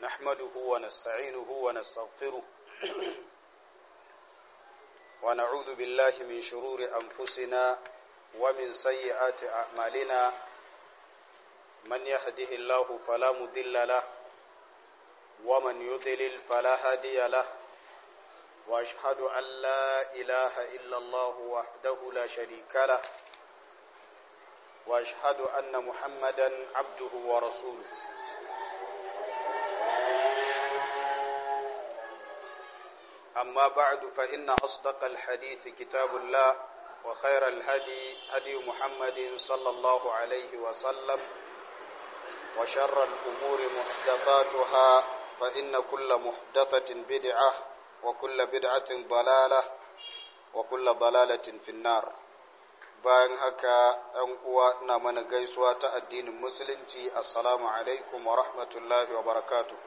نحمده ونستعينه ونستغفره ونعوذ بالله من شرور أنفسنا ومن سيئات أعمالنا من يهده الله فلا مضل له ومن يضلل فلا هادي له واشهد ان لا اله الا الله وحده لا شريك له واشهد ان محمدا عبده ورسوله اما بعد فان اصدق الحديث كتاب الله وخير الهدي هدي محمد صلى الله عليه وسلم وشر الامور محدثاتها فان كل محدثه بدعه وكل بدعة ضلالة وكل ضلالة في النار bayan haka ‘yan uwa ina mana gaisuwa ta addinin musulunci assalamu alaikum wa rahmatullahi wa barakatu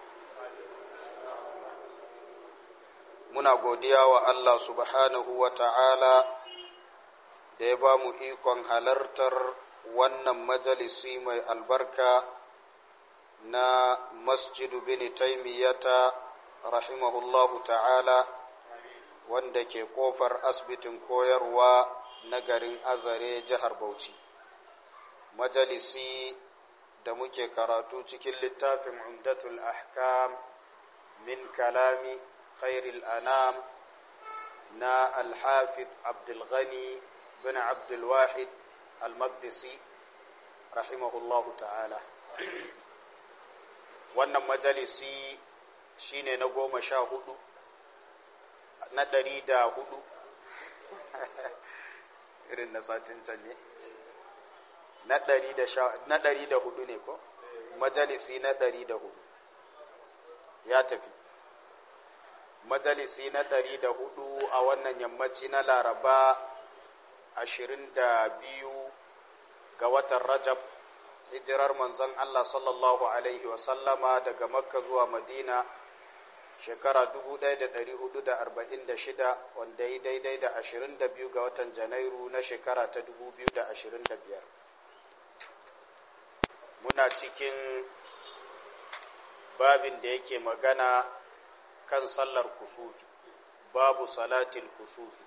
muna godiya wa Allah subhanahu wa ta'ala da ya ba mu ikon halartar wannan majalisi mai albarka na masjidu bin taimiyata rahimahullahu ta'ala wanda ke kofar asibitin koyarwa na garin azare jihar bauchi majalisi da muke karatu cikin littafin umdatul ahkam min kalami khairil anam na alhafiz abdulghani bin abdulwahid al-maqdisi rahimahullahu ta'ala wannan majalisi shine na goma sha hudu na ɗari da hudu irin na satin can ne na ɗari da hudu ne ko majalisi na ɗari da hudu ya tafi majalisi na ɗari da hudu a wannan yammaci na laraba ashirin da biyu ga watan rajab hijirar manzon Allah sallallahu Alaihi wasallama daga makka zuwa madina shekara 1446 wanda yi daidai da 22 ga watan janairu na shekara ta 2025 muna cikin babin da yake magana kan sallar kusufi babu salatil kusufi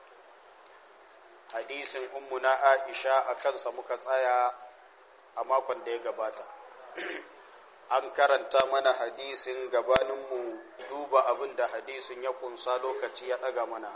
hadisin ummuna aisha a kansa muka tsaya a makon da ya gabata an karanta mana hadisin gabaninmu duba abin da hadisin ya kunsa lokaci ya ɗaga mana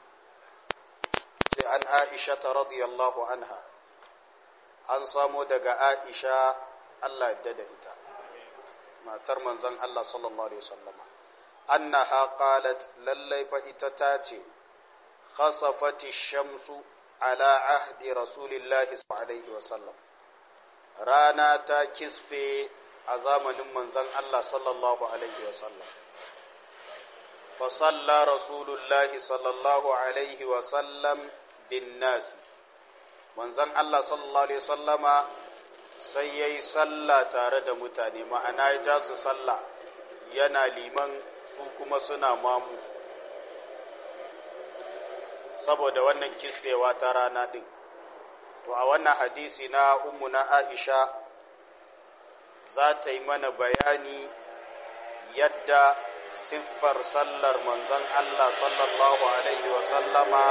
sai an aisha ta radiyallahu anha an samo daga aisha Allah yadda da ita matar manzon Allah sallallahu alaihi wasallama annaha qalat lallai fa ita ta ce khasafati shamsu ala ahdi rasulillahi sallallahu alaihi wasallam rana ta kisfe a zamanin manzon Allah sallallahu alaihi wasallam fa salla rasulullahi sallallahu alaihi wasallam bin nasi manzon Allah sallallahu alaihi wasallama sai yayi salla tare da mutane ma'ana ya ja su salla yana liman su kuma suna mamu saboda wannan kisfewa ta rana din to a wannan hadisi na ummu na Aisha za ta yi mana bayani yadda siffar sallar manzon Allah sallallahu alaihi wa sallama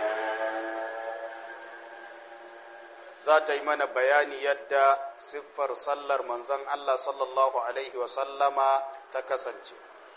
za ta yi mana bayani yadda siffar sallar manzon Allah sallallahu alaihi wa sallama ta kasance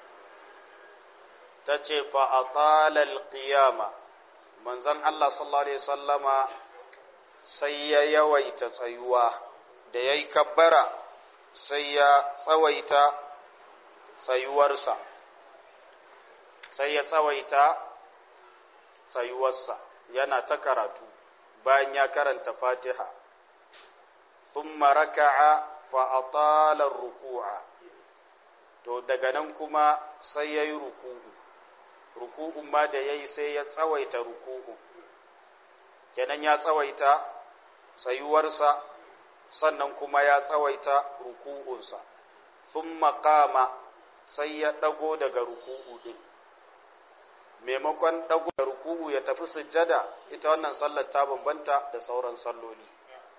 ta ce fa atalal qiyama manzon Allah sallallahu alaihi wa sallama sai ya yawaita tsayuwa da ya yi kabbara sai ya tsawaita tsayuwarsa sai ya tsawaita tsayuwarsa yana ta karatu bayan ya karanta fatiha thumma raka'a fa atala ruku'a to daga nan kuma sai ya yi ruku'u ruku'un ma da ya yi sai ya tsawaita ruku'u kenan ya tsawaita tsayuwarsa sannan kuma ya tsawaita ruku'unsa sun makama sai ya ɗago daga ruku'u ɗin maimakon ɗago da ruku'u ya tafi sujjada ita wannan sallar ta bambanta da sauran salloli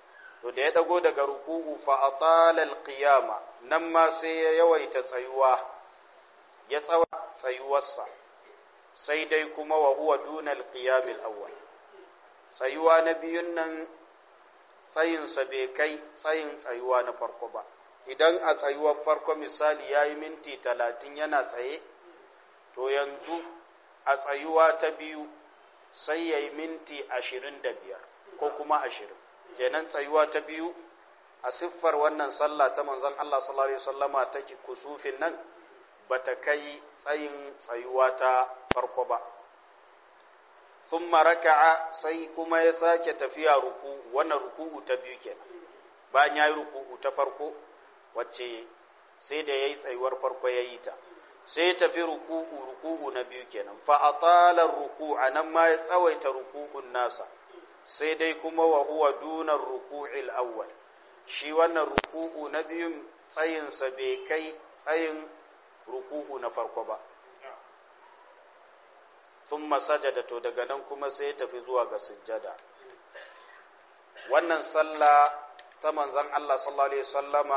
to da ya dago daga ruku'u fa atala alqiyama nan ma sai ya yawaita tsayuwa ya tsawa tsayuwarsa sai dai kuma wa huwa duna alqiyam alawwal tsayuwa na biyun nan tsayinsa bai kai tsayin tsayuwa na farko ba idan a tsayuwar farko misali ya yi minti talatin yana tsaye to yanzu a tsayuwa ta biyu sai ya yi minti ashirin da biyar ko kuma ashirin kenan tsayuwa ta biyu a siffar wannan sallah ta manzon Allah sallallahu alaihi wasallama ta kusufin nan bata kai tsayin tsayuwa ta farko ba thumma raka'a sai kuma ya sake tafiya ruku wannan ruku'u ta biyu kenan bayan yayi ruku'u ta farko wacce sai da yayi tsayuwar farko yayi ta sai ya tafi ruku'u ruku'u na biyu kenan fa atala ruku'a nan ma ya tsawaita ruku'un nasa sai dai kuma wa huwa dunar ruku'il awwal shi wannan ruku'u na biyun tsayinsa bai kai tsayin ruku'u na farko ba sun masajada to daga nan kuma sai ya tafi zuwa ga sujjada wannan sallah ta manzan Allah sallallahu alaihi sallama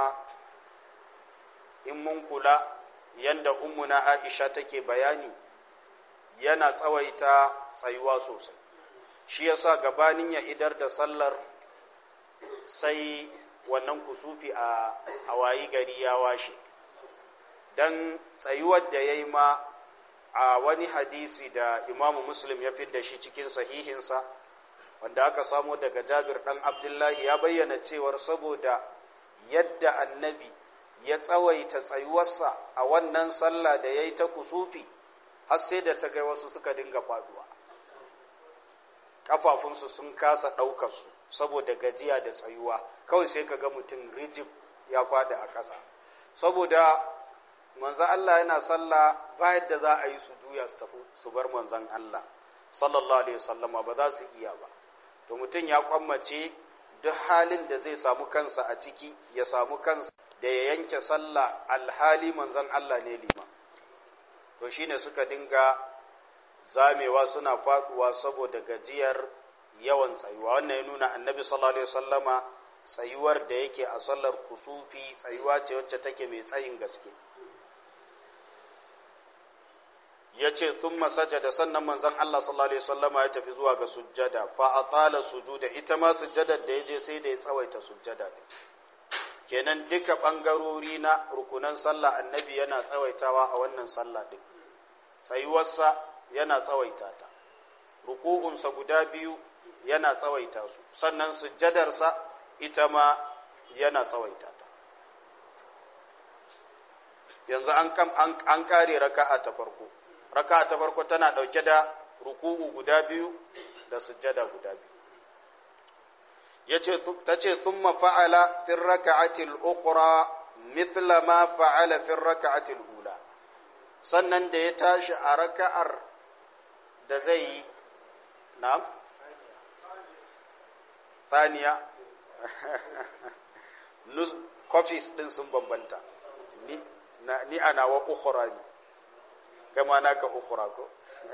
in mun kula yanda ummuna Aisha take bayani yana tsawaita tsayuwa sosai shi yasa gabanin ya idar da sallar sai wannan kusufi a awayi gari ya washe dan tsayuwar da yayi ma a wani hadisi da imamu muslim ya fidda shi cikin sahihinsa wanda aka samo daga jabir dan abdullahi ya bayyana cewar saboda yadda annabi ya tsawaita tsayuwarsa a wannan sallah da ya yi ta kusufi har sai da ta kai wasu suka dinga faduwa kafafunsu sun kasa ɗaukarsu saboda gajiya da tsayuwa kawai sai ka ga mutum rijib ya fada a ƙasa saboda manzan Allah yana sallah ba yadda za a yi su juya su tafi su bar manzan Allah sallallahu alaihi wasallama ba za su iya ba to mutum ya kwammace duk halin da zai samu kansa a ciki ya samu kansa da ya yanke sallah alhali manzan Allah ne lima to shine suka dinga zamewa suna faduwa saboda gajiyar yawan tsayuwa wannan ya nuna annabi sallallahu alaihi wasallama tsayuwar da yake a sallar kusufi tsayuwa ce wacce take mai tsayin gaske ya ce sun masajada sannan manzan Allah sallallahu Alaihi wasallama ya tafi zuwa ga sujjada fa a tsala sujuda ita ma sujjadar da ya je sai da ya tsawaita sujjada kenan duka ɓangarori na rukunan sallah annabi yana tsawaitawa a wannan sallah ɗin tsayuwarsa yana tsawaita ta ruku'unsa guda biyu yana tsawaita su sannan sujjadarsa ita ma yana tsawaita ta yanzu an kare raka'a ta farko raka ta farko tana ɗauke da ruku'u guda biyu da sujjada guda biyu yace ta ce thumma fa'ala fi raka'ati al-ukhra mithla ma fa'ala fi raka'ati al-ula sannan da ya tashi a raka'ar da zai yi na'am thaniya nus copies din sun bambanta ni ni ana wa ukhra ne kama naka ukura ko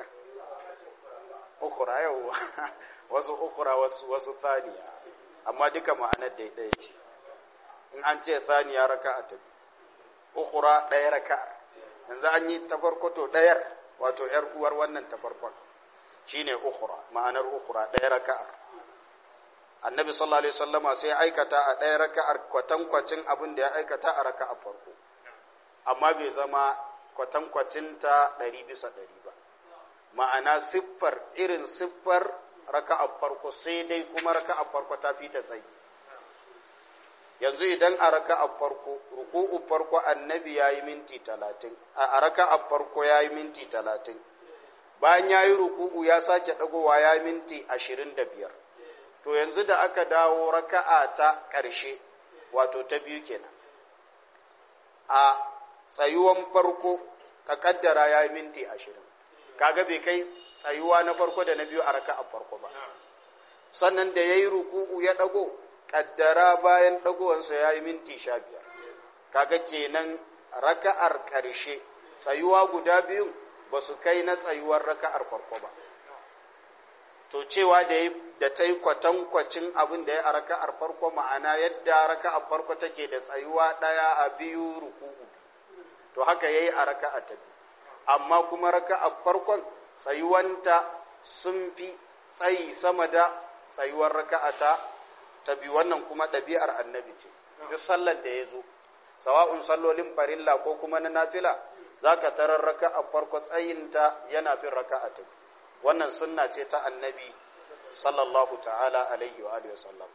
ukura yau wasu ukura wasu wasu thaniya amma duka ma'anar da ɗaya ce in an ce thaniya raka'a ta ukura ɗaya raka'a yanzu an yi ta farko to ɗayar wato yar uwar wannan ta farkon shine ukura ma'anar ukura ɗaya raka'ar annabi sallallahu alaihi wasallama sai aikata a ɗaya raka'ar kwatankwacin abin da ya aikata a raka'ar farko amma bai zama kwatankwacinta ɗari bisa ɗari ba ma'ana siffar irin siffar raka'ar farko sai dai kuma raka'ar farko ta fi ta tsayi yanzu idan a raka'ar farko ruku'u farko annabi ya yi minti talatin a raka'ar farko ya yi minti talatin bayan ya yi ruku'u ya sake ɗagowa ya yi minti ashirin da biyar to yanzu da aka dawo raka'a ta ƙarshe wato ta biyu kenan a tsayuwan farko ka kaddara ya yi minti ashirin kaga bai kai tsayuwa na farko da na biyu a raka'a farko ba sannan da ya yi ruku'u ya ɗago kaddara bayan ɗagowansa ya yi minti sha biyar kaga kenan raka'ar ƙarshe tsayuwa guda biyun ba su kai na tsayuwar raka'ar farko ba to cewa da da ta yi kwatankwacin abin da ya a raka'ar farko ma'ana yadda raka'ar farko take da tsayuwa ɗaya a biyu ruku'u to haka ya yi a raka'a ta biyu amma kuma raka'ar farkon tsayuwanta sun fi tsayi sama da tsayuwar raka'a ta ta biyu wannan kuma ɗabi'ar annabi ce duk sallar da ya zo sawa'un sallolin farilla ko kuma na nafila za ka tarar raka'a farko tsayinta yana fin raka'a ta biyu wannan sunna ce ta annabi sallallahu ta'ala alaihi wa alihi sallama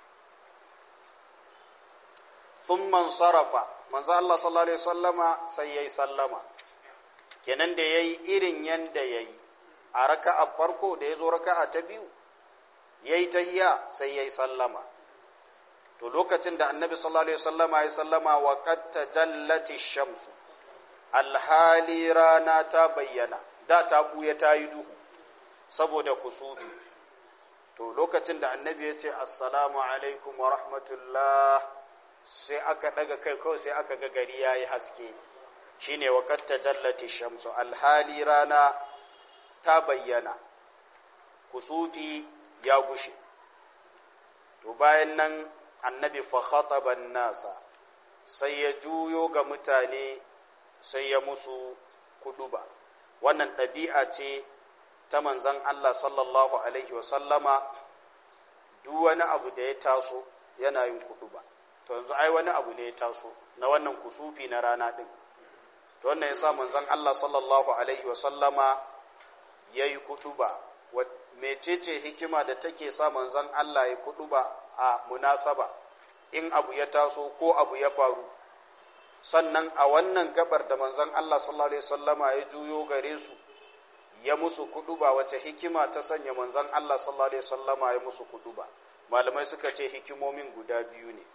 thumma sarafa manzo Allah sallallahu alaihi sallama sai yayi sallama kenan da yayi irin yanda yayi a raka'a farko da yazo raka'a ta biyu yayi tahiyya sai yayi sallama to lokacin da annabi sallallahu alaihi sallama ya sallama wa qad tajallati shamsu alhali rana ta bayyana da ta buya ta yi duhu saboda kusufi to lokacin da annabi ya ce assalamu alaikum wa rahmatullah sai aka daga kai kawai sai aka ga gari ya yi haske shine wa qad tajallati shamsu alhali rana ta bayyana kusufi ya gushe to bayan nan annabi fa khataba nasa sai ya juyo ga mutane sai ya musu kuduba wannan ɗabi'a ce ta manzan Allah sallallahu alaihi wasallama duk wani abu da ya taso yana yin kuduba to yanzu ai wani abu ne ya taso na wannan kusufi na rana ɗin to wannan yasa manzan Allah sallallahu alaihi wasallama ya yi kuduba mecece hikima da take sa manzan Allah ya kuduba a munasaba in abu ya taso ko abu ya faru sannan a wannan gabar da manzon Allah sallallahu alaihi wasallama ya juyo gare su ya musu kuduba wace hikima ta sanya manzon Allah sallallahu alaihi wasallama ya musu kuduba malamai suka ce hikimomin guda biyu ne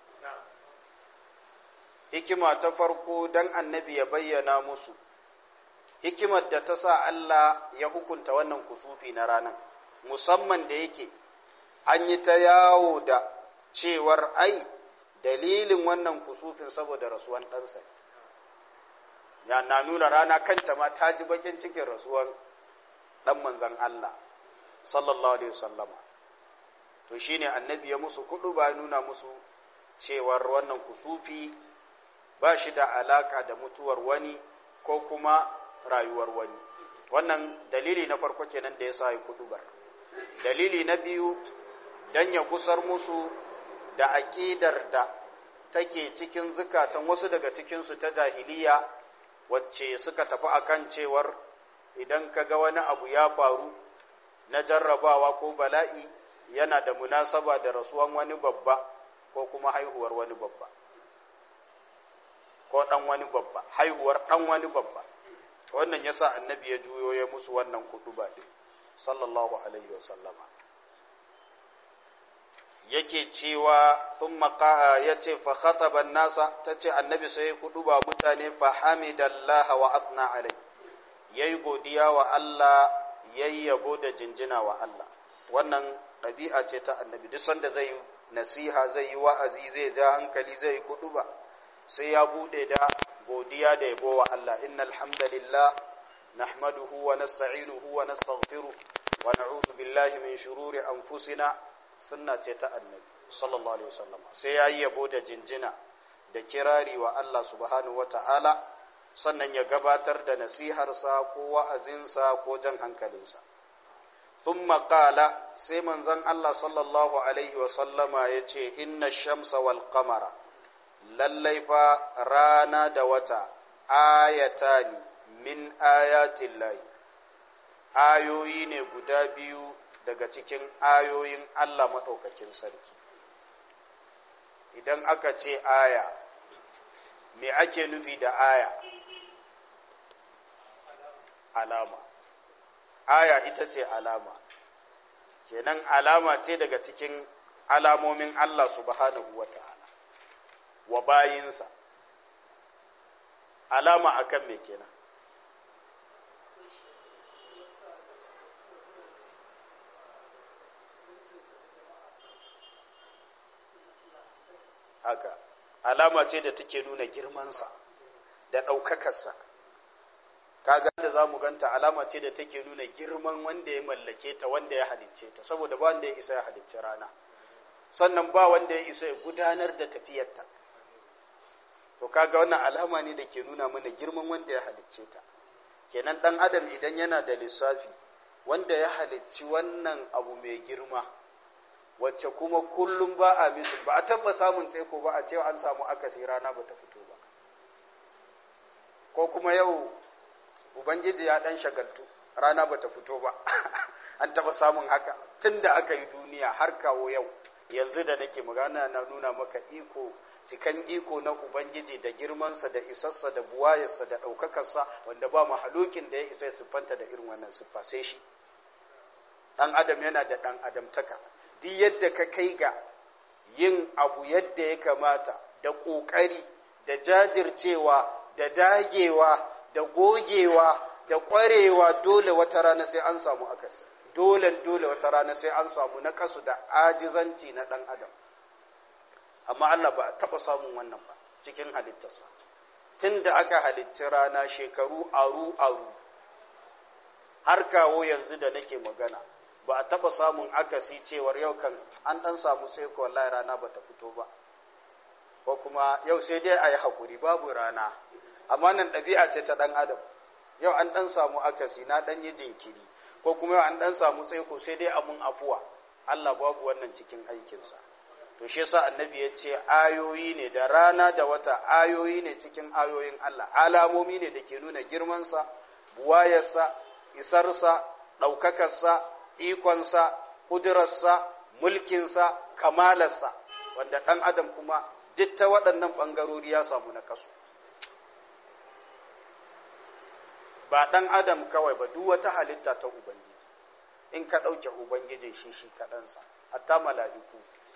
hikima ta farko dan annabi ya bayyana musu hikimar da ta sa Allah ya hukunta wannan kusufi na ranar musamman da yake an yi ta yawo da cewar ai dalilin wannan kusufin saboda rasuwan ɗansa ya na nuna rana kanta ma ta ji bakin cikin rasuwan ɗan manzan Allah sallallahu alaihi wasallama to shine annabi ya musu kudu ba nuna musu cewar wannan kusufi ba shi da alaka da mutuwar wani ko kuma rayuwar wani wannan dalili na farko kenan da ya sa ya kudubar dalili na biyu dan ya kusar musu da aƙidar da take cikin zukatan wasu daga cikinsu ta jahiliya wacce suka tafi akan cewar idan ka ga wani abu ya faru na jarrabawa ko bala'i yana da munasaba da rasuwan wani babba ko kuma haihuwar wani babba ko ɗan wani babba haihuwar ɗan wani babba wannan yasa annabi ya juyo ya musu wannan kuɗuba ɗin sallallahu alaihi wasallama yake cewa sun maka ya ce fa khataban nasa ta ce annabi sai ya kudu ba mutane fa hamidallaha wa athna alai yayi godiya wa Allah yayi yabo da jinjina wa Allah wannan ɗabi'a ce ta annabi duk sanda zai yi nasiha zai yi wa'azi zai ja hankali zai yi kudu ba sai ya bude da godiya da yabo wa Allah innal hamdalillah nahmaduhu wa nasta'inuhu wa nastaghfiruh wa na'udhu billahi min shururi anfusina sunna ce ta annabi sallallahu alaihi wasallam sai yayi yabo da jinjina da kirari wa Allah subhanahu wata'ala sannan ya gabatar da nasiharsa ko wa'azinsa ko jan hankalinsa thumma qala sai manzon Allah sallallahu alaihi wasallama yace inna shamsa wal qamara lallai fa rana da wata ayatani min ayatillahi ayoyi ne guda biyu daga cikin ayoyin Allah maɗaukakin sarki idan aka ce aya me ake nufi da aya alama aya ita ce alama kenan alama ce daga cikin alamomin Allah subhanahu wa ta'ala wa bayinsa alama akan me kenan haka alama ce da take nuna girmansa da ɗaukakarsa kaga da zamu ganta alama ce da take nuna girman wanda ya mallake ta wanda ya halicce ta saboda ba wanda ya isa ya halicci rana sannan ba wanda ya isa ya gudanar da tafiyarta to kaga wannan alama ne da ke nuna mana girman wanda ya halicce ta kenan dan adam idan yana da lissafi wanda ya halicci wannan abu mai girma wacce kuma kullum ba a misu ba a taba samun tsaiko ba a cewa an samu akasi rana ba ta fito ba ko kuma yau ubangiji ya dan shagaltu rana ba ta fito ba an taba samun haka tun da aka yi duniya har kawo yau yanzu da nake magana na nuna maka iko cikan iko na ubangiji da girmansa da isarsa da buwayarsa da ɗaukakarsa wanda ba mahalukin da ya isa ya siffanta da irin wannan siffa sai shi ɗan adam yana da ɗan adamtaka duk yadda ka kai ga yin abu yadda ya kamata da ƙoƙari da jajircewa da dagewa da gogewa da ƙwarewa dole wata rana sai an samu akasi dole dole wata rana sai an samu na kasu da ajizanci na ɗan adam amma Allah ba a taɓa samun wannan ba cikin halittarsa tun da aka halicci rana shekaru aru-aru har kawo yanzu da nake magana ba a taɓa samun akasi cewar yau kan an ɗan samu sai ko wallahi rana ba ta fito ba ko kuma yau sai dai a yi haƙuri babu rana amma nan ɗabi'a ce ta ɗan adam yau an ɗan samu akasi na ɗan yi jinkiri ko kuma yau an ɗan samu tsaiko sai dai amun afuwa Allah babu wannan cikin aikinsa to shi yasa annabi ya ce ayoyi ne da rana da wata ayoyi ne cikin ayoyin Allah alamomi ne da ke nuna girmansa buwayarsa isarsa ɗaukakarsa ikonsa kudurarsa mulkinsa kamalarsa wanda ɗan adam kuma duk ta waɗannan ɓangarori ya samu na kasu ba ɗan adam kawai ba duk wata halitta ta ubangiji in ka ɗauke ubangiji shi shi kaɗansa hatta mala'iku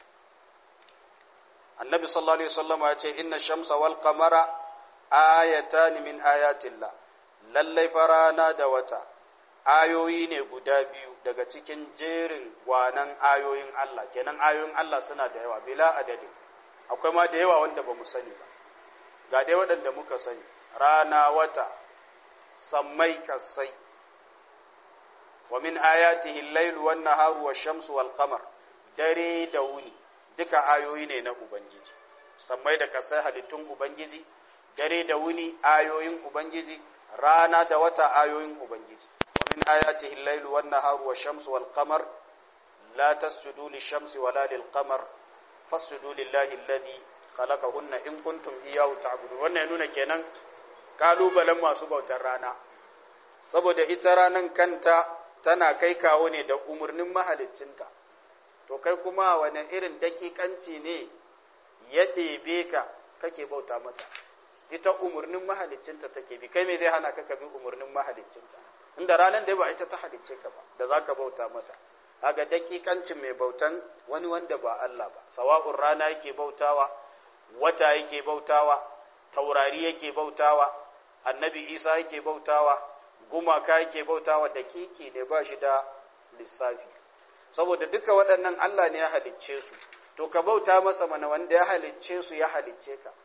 annabi sallallahu alaihi wasallam ya ce inna shamsa wal qamara ayatan min ayatillah lallai farana da wata ayoyi ne guda biyu daga cikin jerin gwanan ayoyin Allah kenan ayoyin Allah suna da yawa bila adadin akwai ma da yawa wanda ba mu sani ba ga dai waɗanda muka sani rana wata sammai kasai wa min ayatihi al-lailu wan naharu wash-shamsu wal qamar dare da wuni duka ayoyi ne na ubangiji sammai da kasai halittun ubangiji dare da wuni ayoyin ubangiji rana da wata ayoyin ubangiji wa min ayatihi al-lailu wan naharu wash-shamsu wal qamar la tasjudu lish-shamsi wala lil-qamar fasjudu lillahi alladhi khalaqahunna in kuntum iyyahu ta'budun wannan ya nuna kenan kalubalen masu bautar rana saboda ita ranan kanta tana kai kawo ne da umarnin mahaliccinta to kai kuma wani irin dakikanci ne ya ɗebe ka kake bauta mata ita umarnin mahaliccinta take bi kai me zai hana ka ka bi umarnin mahaliccinta inda ranar da ba ita ta halicce ka ba da za ka bauta mata kaga dakikancin mai bautan wani wanda ba Allah ba sawa'un rana yake bautawa wata yake bautawa taurari yake bautawa annabi isa yake bautawa gumaka yake bautawa dakiki ne ba shi da lissafi saboda duka waɗannan Allah ne ya halicce su to ka bauta masa mana wanda ya halicce su ya halicce ka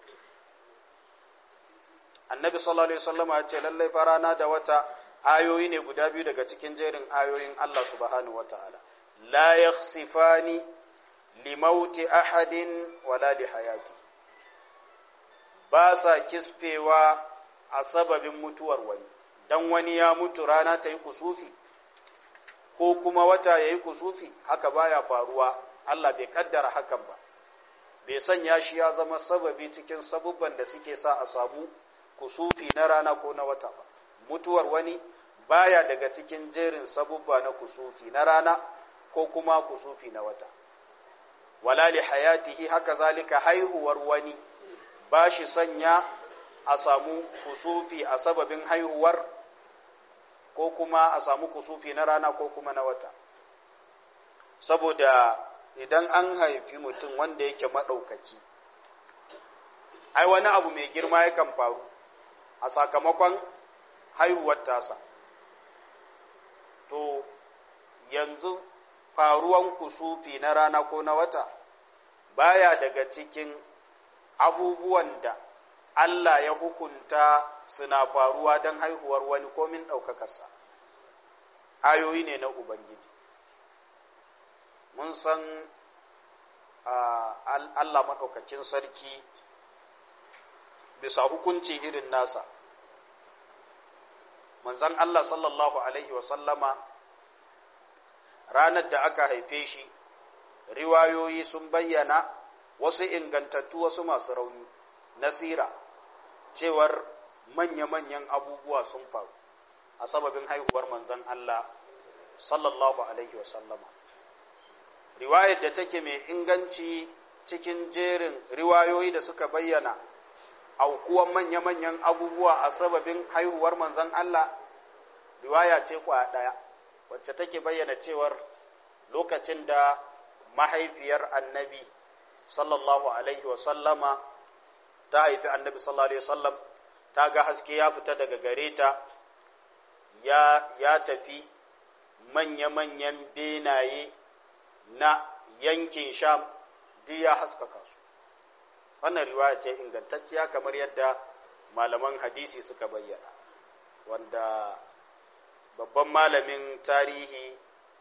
annabi sallallahu alaihi wasallam ya ce lallai farana da wata ayoyi ne guda biyu daga cikin jerin ayoyin Allah subhanahu wataala la yakhsifani limauti ahadin wala li hayati ba sa kisfewa a sababin mutuwar wani dan wani ya mutu rana ta yi kusufi ko kuma wata ya yi kusufi haka baya faruwa Allah bai kaddara hakan ba bai sanya shi ya zama sababi cikin sabubban da suke sa a samu kusufi na rana ko na wata ba mutuwar wani baya daga cikin jerin sabubba na kusufi na rana ko kuma kusufi na wata wala li hayatihi haka zalika haihuwar wani ba shi sanya a samu kusufi a sababin haihuwar ko kuma a samu kusufi na rana ko kuma na wata saboda idan an haifi mutum wanda yake maɗaukaki ai wani abu mai girma yakan faru a sakamakon haihuwar tasa to yanzu faruwan kusufi na rana ko na wata baya daga cikin abubuwan da Allah ya hukunta suna faruwa don haihuwar wani komin ɗaukakarsa ayoyi ne na Ubangiji mun san Allah maɗaukacin sarki bisa hukunci irin nasa manzan Allah sallallahu Alaihi wasallama ranar da aka haife shi riwayoyi sun bayyana wasu ingantattu wasu masu rauni nasira cewar manya-manyan abubuwa sun faru a sababin haihuwar manzan Allah sallallahu Alaihi wasallama riwayar da take mai inganci cikin jerin riwayoyi da suka bayyana aukuwan manya-manyan abubuwa a sababin haihuwar manzan Allah riwaya ce kwa ɗaya wacce take bayyana cewar lokacin da mahaifiyar annabi sallallahu alaihi wasallama ta haifi annabi sallallahu alaihi wasallam ta ga haske ya fita daga gare ta ya, ya tafi manya-manyan benaye na yankin sham duk ya haskaka su wannan riwaya ce ingantacciya kamar yadda malaman hadisi suka bayyana wanda babban malamin tarihi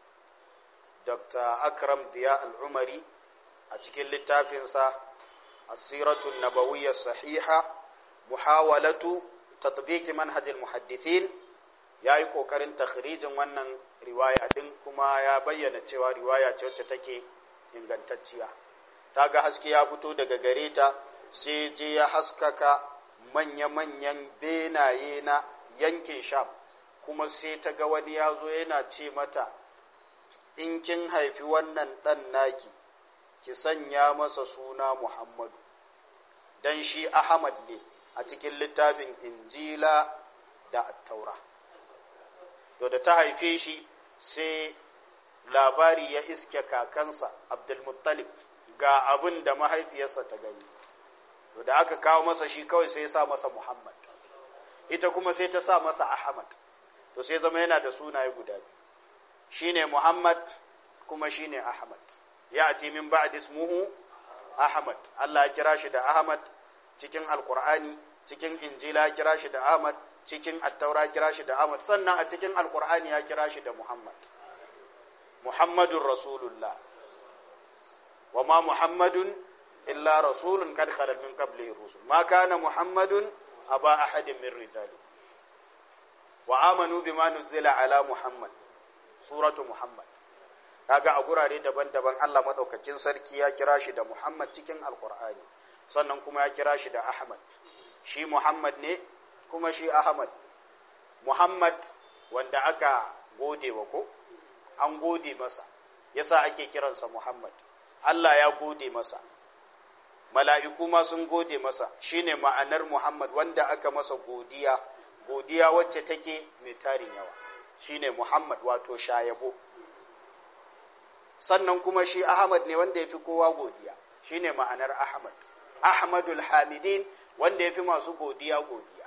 dr akram diya al'umari a cikin littafinsa asiratun nabawiyyar sahiha muhawalatu tatbiki manhajil muhaddithin ya yi ƙoƙarin takhrijin wannan riwaya din kuma ya bayyana cewa riwaya ce wacce take ingantacciya ta ga haske ya fito daga gare ta sai je ya haskaka manya-manyan benaye na yankin sham kuma sai ta ga wani ya zo yana ce mata in kin haifi wannan ɗan naki ki sanya masa suna muhammadu don shi ahmad ne a cikin littafin injila da attaura to da ta haife shi sai labari ya iske kakansa abdulmuttalib ga abin da mahaifiyarsa ta gani to da aka kawo masa shi kawai sai ya sa masa muhammad ita kuma sai ta sa masa ahmad to sai zama yana da sunaye guda biyu shine muhammad kuma shine ahmad ya ati min ba'd ismuhu ahmad Allah ya kira shi da ahmad cikin alqur'ani cikin injila ya kira shi da ahmad cikin attaura kira shi da ahmad sannan a cikin alqur'ani ya kira shi da muhammad muhammadun rasulullah wa ma muhammadun illa rasulun kad khalat min qablihi rusul ma kana muhammadun aba ahadin min rijali wa amanu bima nuzila ala muhammad suratu muhammad kaga a gurare daban-daban Allah madaukakin sarki ya kira shi da muhammad cikin alqur'ani sannan kuma ya kira shi da ahmad shi muhammad ne kuma shi ahmad muhammad wanda aka gode wa ko an gode masa yasa ake kiransa muhammad Allah ya gode masa mala'iku ma sun gode masa shine ma'anar muhammad wanda aka masa godiya godiya wacce take mai tarin yawa shine muhammad wato shayabo sannan kuma shi ahmad ne wanda ya fi kowa godiya shine ma'anar ahmad ahmadul hamidin wanda ya fi masu godiya godiya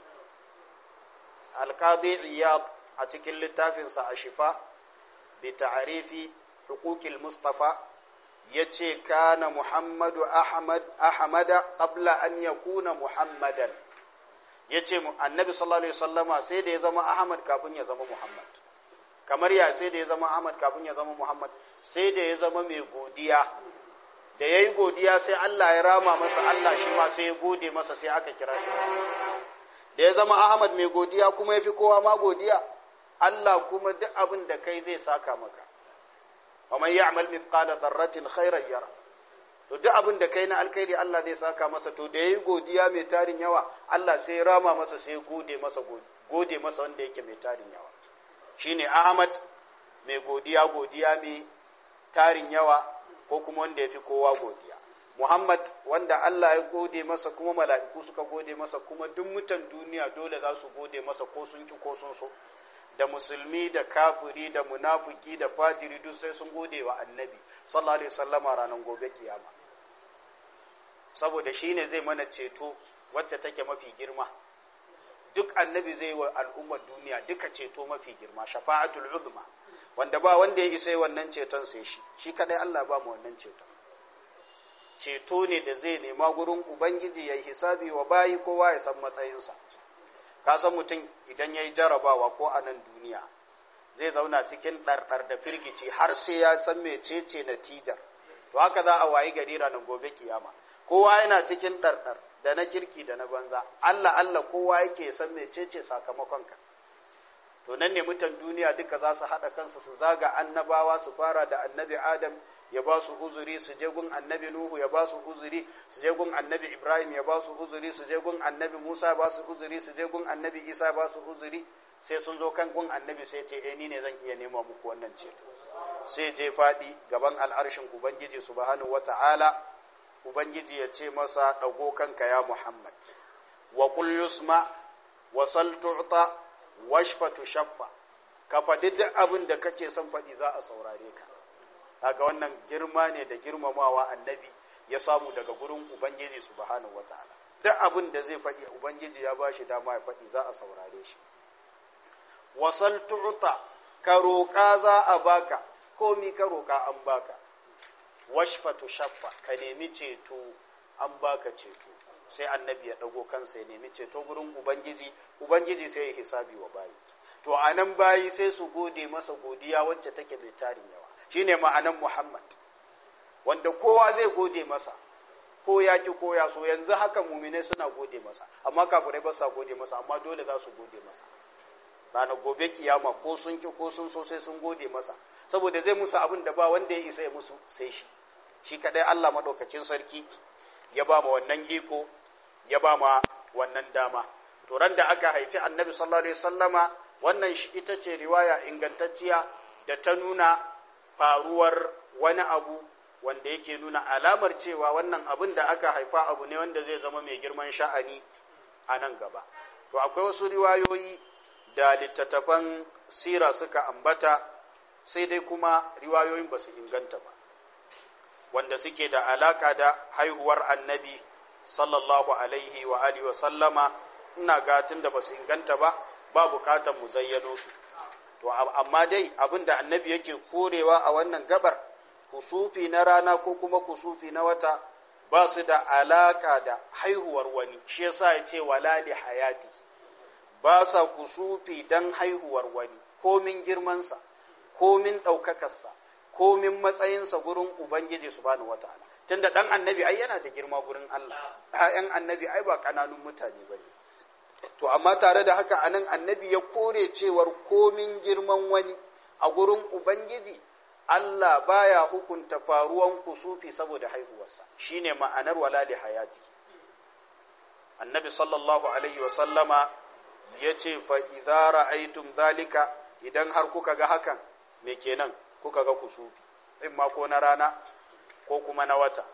alkazi iyad a cikin littafinsa a shifa bi ta'arifi hukukil mustafa ya ce kana muhammadu ahmad ahmada qabla an yakuna muhammadan ya ce annabi sallallahu alaihi wasallama sai da ya zama ahmad kafin ya zama muhammad kamar ya sai da ya zama ahmad kafin ya zama muhammad sai da ya zama mai godiya da ya yi godiya sai allah ya rama masa allah shi ma sai ya gode masa sai aka kira shi da ya zama ahmad mai godiya kuma ya fi kowa ma godiya allah kuma duk abin da kai zai saka maka wa man ya'mal mithqala dharratin khairan yara to duk abin da kai na alkhairi Allah zai saka masa to da yayi godiya mai tarin yawa Allah sai rama masa sai gode masa gode masa wanda yake mai tarin yawa shine Ahmad mai godiya godiya mai tarin yawa ko kuma wanda yafi kowa godiya Muhammad wanda Allah ya gode masa kuma mala'iku suka gode masa kuma duk mutan duniya dole za su gode masa ko sun ki ko sun so da musulmi da kafiri da munafiki da fajiri duk sai sun gode wa annabi sallallahu alaihi wasallama ranar gobe kiyama saboda shine zai mana ceto wacce take mafi girma duk annabi zai wa al'ummar duniya duka ceto mafi girma shafa'atul uzma wanda ba wanda ya isa wannan ceton sai shi shi kadai Allah ba mu wannan ceton ceto ne da zai nema gurin ubangiji ya yi hisabi wa bayi kowa ya san matsayinsa ka san mutum idan ya yi jarabawa ko a nan duniya zai zauna cikin ɗarɗar da firgici har sai ya san mecece natijar to haka za a wayi gari ranar gobe kiyama kowa yana cikin ɗarɗar da na kirki da na banza Allah Allah kowa yake san mecece sakamakonka to nan ne mutan duniya duka za su haɗa kansu su zaga annabawa su fara da annabi adam ya ba su uzuri su je gun annabi nuhu ya ba su uzuri su je gun annabi ibrahim ya ba su uzuri su je gun annabi musa ya ba su uzuri su je gun annabi isa ya ba su uzuri sai sun zo kan gun annabi sai ce eh ni ne zan iya nema muku wannan ceto sai je faɗi gaban al'arshin ubangiji subhanahu wata'ala ubangiji ya ce masa ɗago kanka ya muhammad wa qul yusma wa sal tu'ta washfa tushaffa ka faɗi duk abin da kake son faɗi za a saurare ka kaga wannan girma ne da girmamawa annabi ya samu daga gurin ubangiji subhanahu wataala duk abin da zai faɗi ubangiji ya bashi dama ya faɗi za a saurare shi wasal tu'ta ka roƙa za a baka komi ka roƙa an baka washfa tushaffa ka nemi ceto an baka ceto sai annabi ya ɗago kansa ya nemi ceto gurin ubangiji ubangiji sai ya hisabi wa bayi to a nan bayi sai su gode masa godiya wacce take mai tarin yawa shine ma'anan muhammad wanda kowa zai gode masa ko ya ki ko ya so yanzu haka muminai suna gode masa amma kafirai ba sa gode masa amma dole za su gode masa ranar gobe kiyama ko sun ki ko sun so sai sun gode masa saboda zai musu abin da ba wanda ya isa ya musu sai shi shi kadai Allah madaukakin sarki ya ba ma wannan iko ya ba ma wannan dama to ran da aka haifi annabi sallallahu alaihi wasallama wannan ita ce riwaya ingantacciya da ta nuna faruwar wani abu wanda yake nuna alamar cewa wannan abin da aka haifa abu ne wanda zai zama mai girman sha'ani a nan gaba to akwai wasu riwayoyi da littattafan sira suka ambata sai dai kuma riwayoyin ba su inganta ba wanda suke da alaka da haihuwar annabi sallallahu alaihi wa alihi wa sallama ina gatin da ba su inganta ba ba bukatar mu zayyano su to amma dai abinda annabi yake korewa a wannan gabar kusufi na rana ko kuma kusufi na wata ba su da alaka da haihuwar wani shi yasa ya ce wala li hayati ba sa kusufi dan haihuwar wani komin girmansa komin ɗaukakarsa komin matsayinsa gurin ubangiji subhanahu wataala tunda dan annabi ai yana da girma gurin Allah ƴaƴan annabi ai ba kananun mutane bane to amma tare da haka anan annabi ya kore cewar komin girman wani a gurin ubangiji Allah baya hukunta faruwan kusufi saboda haihuwarsa shine ma'anar wala li hayati annabi sallallahu alaihi wa sallama yace fa idza ra'aytum zalika idan har kuka ga hakan me kenan kuka ga kusufi in ma ko na rana ko kuma na wata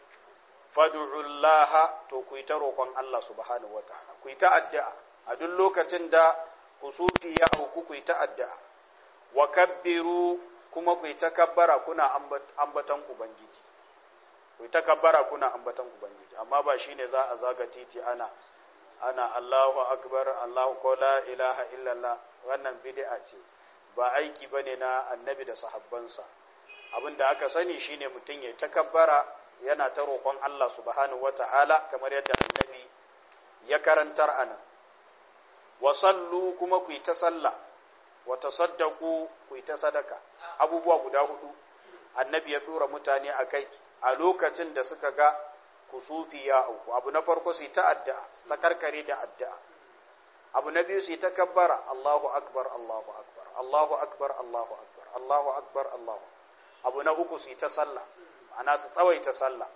fad'ullaha to ku yi ta roƙon Allah subhanahu wataala ku yi ta addu'a a duk lokacin da kusufi ya auku ku yi ta addu'a wa kabbiru kuma ku yi ta kabbara kuna ambatan ubangiji ku yi ta kabbara kuna ambatan ubangiji amma ba shine za a zaga titi ana ana Allahu akbar Allahu ko la ilaha illallah wannan bid'a ce ba aiki bane na annabi da sahabbansa abinda aka sani shine mutum ya takabbara yana ta roƙon Allah subhanahu wata'ala kamar yadda annabi ya karantar anan wa sallu kuma ku yi ta sallah wa tasaddaqu ku yi ta sadaka abubuwa guda hudu annabi ya dora mutane akai a lokacin da suka ga kusufi ya auku abu na farko su yi ta addu'a ta karkare da addu'a abu na biyu su yi ta kabbara Allahu akbar Allahu akbar Allahu akbar Allahu akbar Allahu akbar Allahu abu na uku su yi ta sallah ana su tsawaita sallah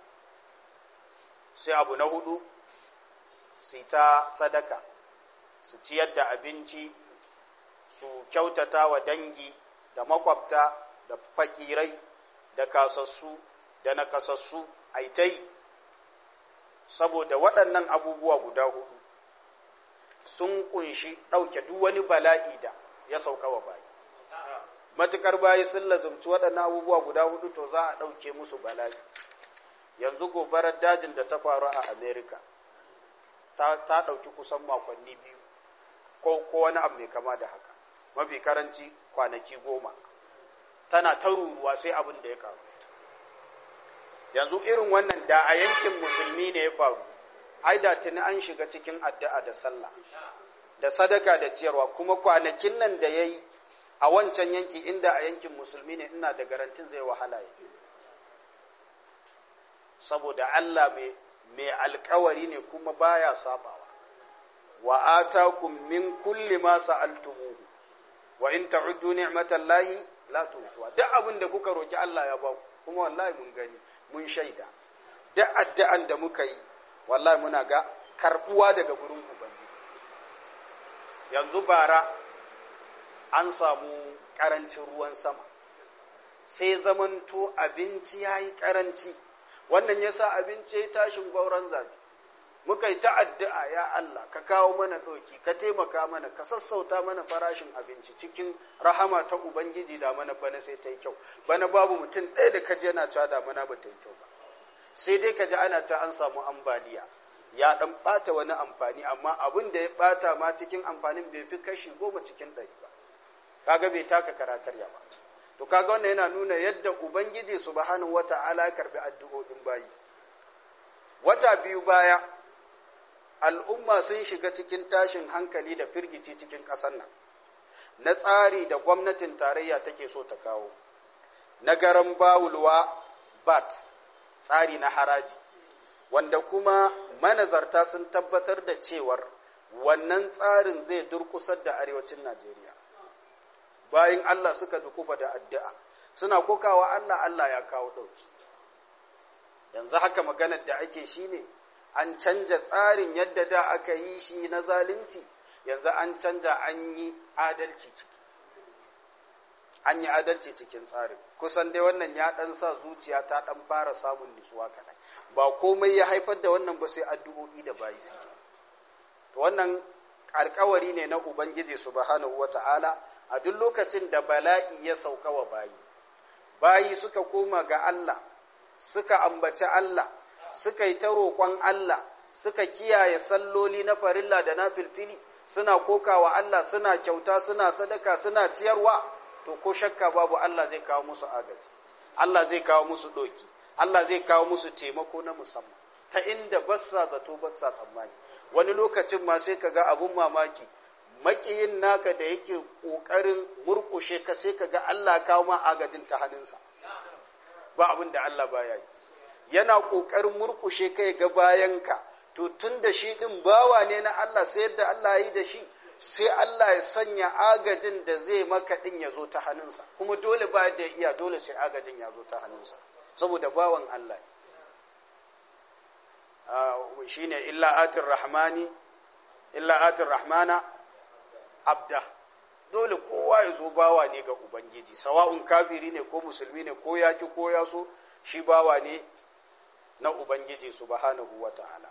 sai abu na hudu su yi ta sadaka su ciyar da abinci su kyautata wa dangi da makwabta da fakirai da kasassu da nakasassu aitai saboda waɗannan abubuwa guda hudu sun kunshi ɗauke duk wani bala'i da ya sauka wa bayi matukar bayi sun lazumci waɗannan abubuwa guda hudu to za a ɗauke musu bala'i yanzu gobarar dajin da ta faru a amerika ta ɗauki kusan makonni biyu ko wani abu mai kama da haka mafi karanci kwanaki goma tana ta ruruwa sai abin da ya karu yanzu irin wannan da a yankin musulmi ne ya faru ai da tuni an shiga cikin addu'a da sallah da sadaka da ciyarwa kuma kwanakin nan da yayi a wancan yanki inda a yankin musulmi ne ina da garantin zai wahala ya saboda Allah mai mai alkawari ne kuma baya sabawa wa atakum min kulli ma sa'altumuhu wa in ta'uddu ni'matallahi la tuhsuha duk abin da kuka roki Allah ya ba ku kuma wallahi mun gani mun shaida duk addu'an da muka yi wallahi muna ga karbuwa daga gurin ubangiji yanzu bara an samu karancin ruwan sama sai zamanto abinci yayi karanci wannan yasa abinci ya tashin gauran zabi muka yi ta'addu'a ya Allah ka kawo mana ɗauki ka taimaka mana ka sassauta mana farashin abinci cikin rahama ta ubangiji da mana bana sai ta yi kyau bana babu mutum ɗaya da kaji yana cewa da mana ba ta yi kyau ba sai dai kaji ana ta an samu ambaliya ya ɗan ɓata wani amfani amma abin da ya ɓata ma cikin amfanin bai fi kashi goma cikin ɗari ba kaga bai taka karakarya ba to kaga wannan yana nuna yadda ubangiji subhanahu wata'ala ya karbi addu'o'in bayi wata biyu baya al'umma sun shiga cikin tashin hankali da firgici cikin ƙasar nan na tsari da gwamnatin tarayya take so ta kawo na garan bawulwa bat tsari na haraji wanda kuma manazarta sun tabbatar da cewar wannan tsarin zai durkusar da arewacin najeriya bayan allah suka dukufa da addu'a suna kokawa allah allah ya kawo ɗauki yanzu haka maganar da ake shine ne an canja tsarin yadda da aka yi shi na zalunci yanzu an canja an yi adalci ciki an yi adalci cikin tsarin kusan dai wannan ya dan sa zuciya ta dan fara samun nutsuwa kaɗan ba komai ya haifar da wannan ba sai addu'o'i da bayi su to wannan alkawari ne na ubangiji subhanahu wata'ala a duk lokacin da bala'i ya sauka wa bayi bayi suka koma ga Allah suka ambaci Allah suka yi ta roƙon Allah suka kiyaye salloli na farilla da na filfili suna kokawa Allah suna kyauta suna sadaka suna ciyarwa to ko shakka babu Allah zai kawo musu agaji Allah zai kawo musu doki Allah zai kawo musu taimako na musamman ta inda bassa zato bassa tsammani wani lokacin ma sai kaga abun mamaki makiyin naka da yake kokarin murkushe ka sai kaga Allah kawo ma agajin ta hannunsa ba abin da Allah baya yi yana ƙoƙarin murƙushe kai ga bayanka to tun da shi ɗin bawa ne na Allah sai yadda Allah yi da shi sai Allah ya sanya agajin da zai maka ɗin ya zo ta hannunsa kuma dole ba da iya dole sai agajin ya zo ta hannunsa saboda bawan Allah shi ne illa atin rahmani illa atin rahmana abda dole kowa ya zo bawa ne ga ubangiji sawa'un kafiri ne ko musulmi ne ko yaki ko ya so shi bawa ne na Ubangiji subhanahu wa ta'ala.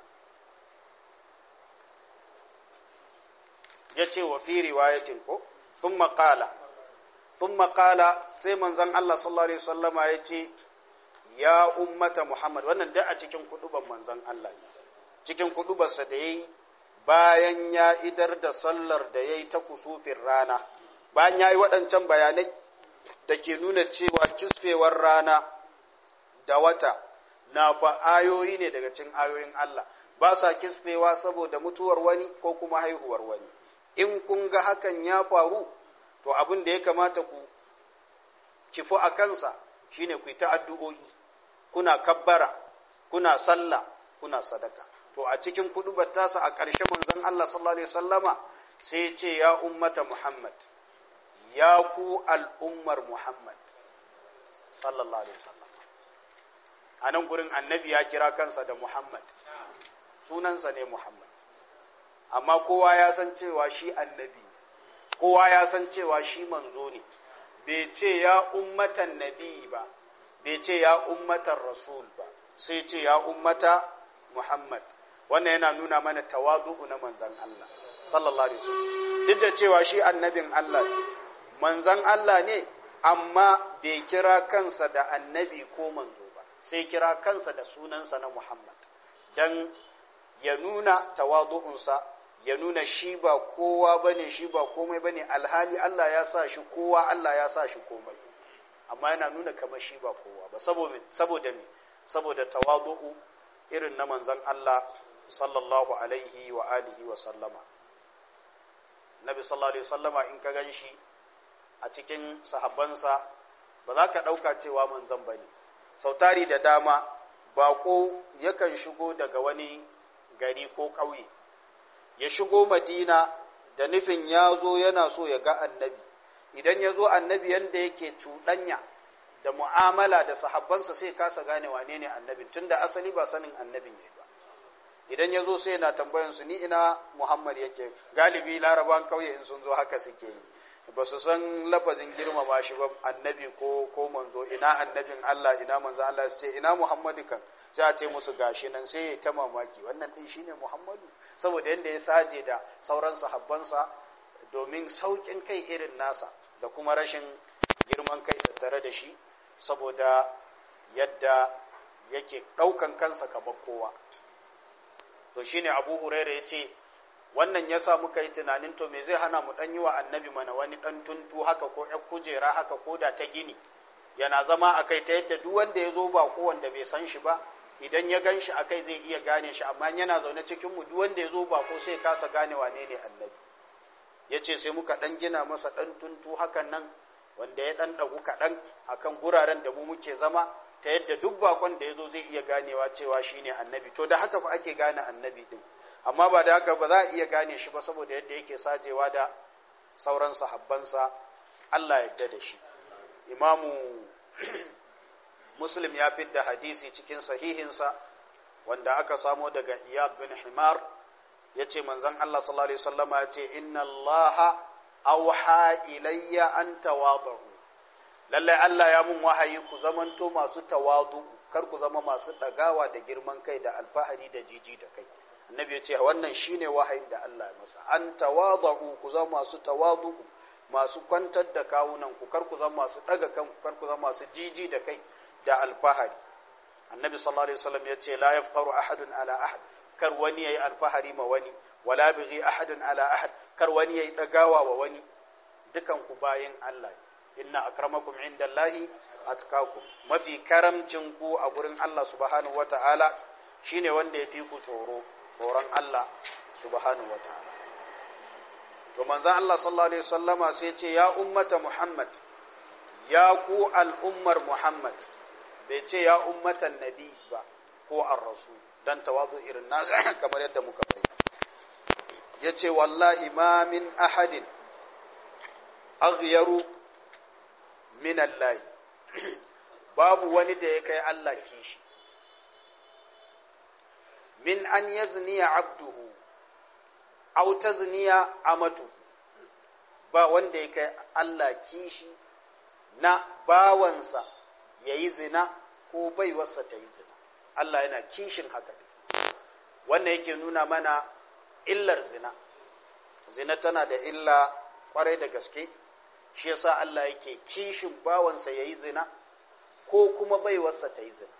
Ya ce wa fi riwayatin ko, sun maƙala, sun maƙala sai manzan Allah sallallahu Alaihi wasallama ya ce, Ya ummata Muhammad, wannan da a cikin kuduban manzan Allah cikin kudubarsa da ya yi bayan ya idar da sallar da ya yi ta kusufin rana, bayan ya yi waɗancan bayanai da ke nuna cewa kisfewar rana da wata na fa ayoyi ne daga cikin ayoyin Allah ba sa kisfewa saboda mutuwar wani ko kuma haihuwar wani in kun ga hakan ya faru to abin da ya kamata ku kifu a kansa shine ku yi ta addu'o'i kuna kabbara kuna sallah kuna sadaka to a cikin kudubar tasa a ƙarshe manzon Allah sallallahu alaihi wasallama sai ce ya ummata Muhammad ya ku al'ummar Muhammad sallallahu alaihi wasallam a nan gurin annabi ya kira kansa da Muhammad sunansa ne Muhammad amma kowa ya san cewa shi annabi kowa ya san cewa shi manzo ne bai ce ya ummatan nabi ba bai ce ya ummatan rasul ba sai ce ya ummata Muhammad wannan yana nuna mana tawadu'u na manzan Allah sallallahu alaihi wasallam duk da cewa shi annabin Allah ne manzan Allah ne amma bai kira kansa da annabi ko manzo ba sai kira kansa da sunansa na Muhammad dan ya nuna tawadu'unsa ya nuna shi ba kowa bane shi ba komai bane alhali Allah ya sa shi kowa Allah ya sa shi komai amma yana nuna kamar shi ba kowa ba saboda saboda me saboda tawadu'u irin na manzon Allah sallallahu alaihi wa alihi wa sallama nabi sallallahu alaihi sallama in ka gan shi a cikin sahabbansa ba za ka ɗauka cewa manzon ba ne sautari da dama baƙo yakan shigo daga wani gari ko ƙauye ya shigo madina da nufin ya zo yana so ya ga annabi idan ya zo annabi yadda yake cuɗanya da mu'amala da sahabbansa sai kasa gane wane ne annabin tunda asali ba sanin annabin ya ba idan ya zo sai yana tambayansu ni ina muhammad yake galibi laraban kauye in sun zo haka suke yi ba su san lafazin girmama shi ba annabi ko ko manzo ina annabin allah ina manzo allah sai ina muhammadu kan sai a ce musu gashi nan sai ya ta mamaki wannan din shine muhammadu saboda yadda ya saje da sauran sahabbansa domin saukin kai irin nasa da kuma rashin girman kai tattare da shi saboda yadda yake ɗaukan kansa kamar kowa to shine abu huraira ya ce wannan ya sa muka yi tunanin to me zai hana mu ɗan yi wa annabi mana wani ɗan tuntu haka ko ‘yan kujera haka ko da ta gini yana zama a kai ta yadda duk wanda ya zo ba ko wanda bai san shi ba idan ya gan shi a kai zai iya gane shi amma yana zaune cikin mu duk wanda ya zo ba ko sai kasa gane wane ne annabi ya ce sai muka ɗan gina masa ɗan tuntu hakan nan wanda ya ɗan ɗagu kaɗan akan guraren da mu muke zama ta yadda duk bakon da ya zo zai iya ganewa cewa shi ne annabi to da haka fa ake gane annabi ɗin amma ba da haka ba za a iya gane shi ba saboda yadda yake sajewa da sauran sahabbansa Allah yadda da shi imamu muslim ya fidda hadisi cikin sahihinsa wanda aka samo daga iyad bin himar ya ce manzan Allah sallallahu alaihi wasallama ya ce inna Allah auha ilayya an tawadu lallai Allah ya mun wahayi ku zamanto masu tawadu kar ku zama masu dagawa da girman kai da alfahari da jiji da kai annabi ya ce wannan shine wahayin da Allah ya masa an tawadu ku zama masu tawadu masu kwantar da kawunan ku kar ku zama masu daga kanku kar ku zama masu jiji da kai da alfahari annabi sallallahu alaihi wasallam ya ce la yafqaru ahadun ala ahad kar wani yayi alfahari ma wani wala bighi ahadun ala ahad kar wani yayi dagawa wa wani dukan ku bayin Allah inna akramakum indallahi atqakum mafi karamcin ku a gurin Allah subhanahu wataala shine wanda ya fi ku tsoro tsoron Allah subhanahu wataala to manzon Allah sallallahu alaihi wasallama sai ya ce ya ummata Muhammad ya ku al'ummar Muhammad bai ce ya ummatan nabi ba ko ar-rasul dan tawazu irin nasa kamar yadda muka bayyana yace wallahi ma min ahadin aghyaru min Allah babu wani da ya kai Allah kishi min an yazniya abduhu aw tazniya amatu ba wanda ya kai Allah kishi na bawansa yayi zina ko baiwarsa ta yi zina Allah yana kishin haka wannan yake nuna mana illar zina zina tana da illa kwarai da gaske shi yasa Allah yake kishin bawansa yayi zina ko kuma baiwarsa ta yi zina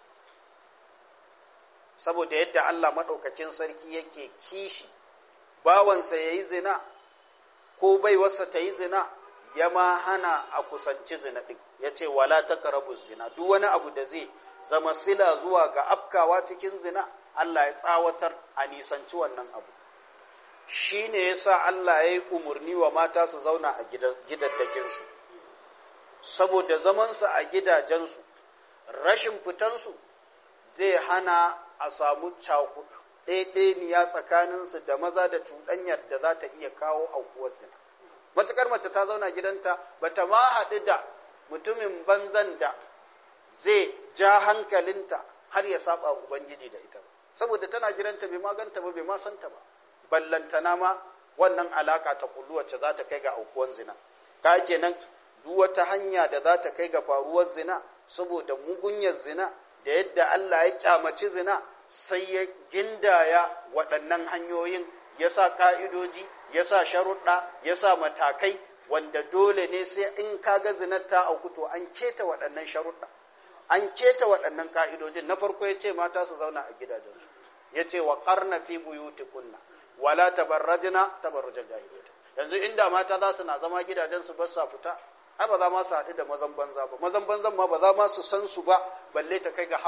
saboda yadda Allah maɗaukakin sarki yake kishi bawansa yayi zina ko baiwarsa ta yi zina ya ma hana a kusanci zina ɗin ya ce wala ta zina duk wani abu da zai zama sila zuwa ga afkawa cikin zina Allah ya tsawatar a nisanci wannan abu shi ne ya sa Allah ya yi umarni wa mata su zauna a gidaddakinsu saboda zamansu a gidajensu rashin fitansu zai hana a samu ɗaiɗaniya tsakaninsu da maza da cuɗanyar da za ta iya kawo aukuwar zina matuƙar mace ta zauna gidanta ba ta ma haɗu da mutumin banzan da zai ja hankalinta har ya saba ubangiji da ita saboda tana gidanta bai maganta ba bai ma santa ba ballantana ma wannan alaka ta kullu wacce za ta kai ga aukuwan zina ka kenan duk wata hanya da za ta kai ga faruwar zina saboda mugunyar zina da yadda Allah ya kyamaci zina sai ya gindaya waɗannan hanyoyin ya sa ka'idoji ya sa sharuɗa ya sa matakai wanda dole ne sai in kaga zinar ta auku to an keta waɗannan sharuɗa an keta waɗannan ka'idojin na farko ya ce mata su zauna a gidajensu ya ce wa ƙarna fi buyutikunna wala tabarrajna tabarrujal jahiliyyah yanzu inda mata za su na zama gidajensu ba sa fita ai ba za ma su haɗu da mazan banza ba mazan banzan ma ba za ma su san su ba balle ta kai ga har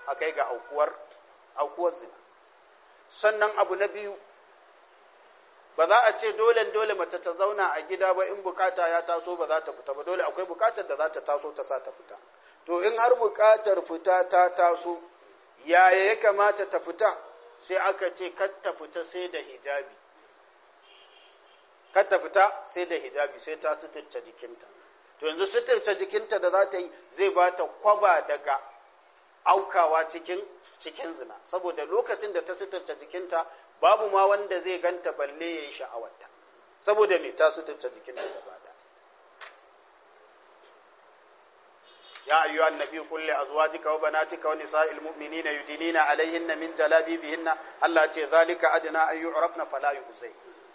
a kai ga aukuwar aukuwar zina sannan abu na biyu ba za a ce dole dole mace ta zauna a gida ba in bukata ya taso ba za ta fita ba dole akwai bukatar da za ta taso ta sa ta fita to in har bukatar fita ta taso yaya ya kamata ta fita sai aka ce kar ta fita sai da hijabi kar ta fita sai da hijabi sai ta suturta jikinta to yanzu suturta jikinta da za ta yi zai ba ta kwaba daga aukawa cikin cikin zina saboda lokacin da ta suturta jikinta babu ma wanda zai ganta balle ya yi sha'awarta saboda me ta suturta jikinta gaba da ya ayyuha annabi qul li azwajika wa banatika wa nisa'il mu'minina yudinina alayhinna min jalabibihinna Allah ce zalika adna an yu'rafna fala yu'zay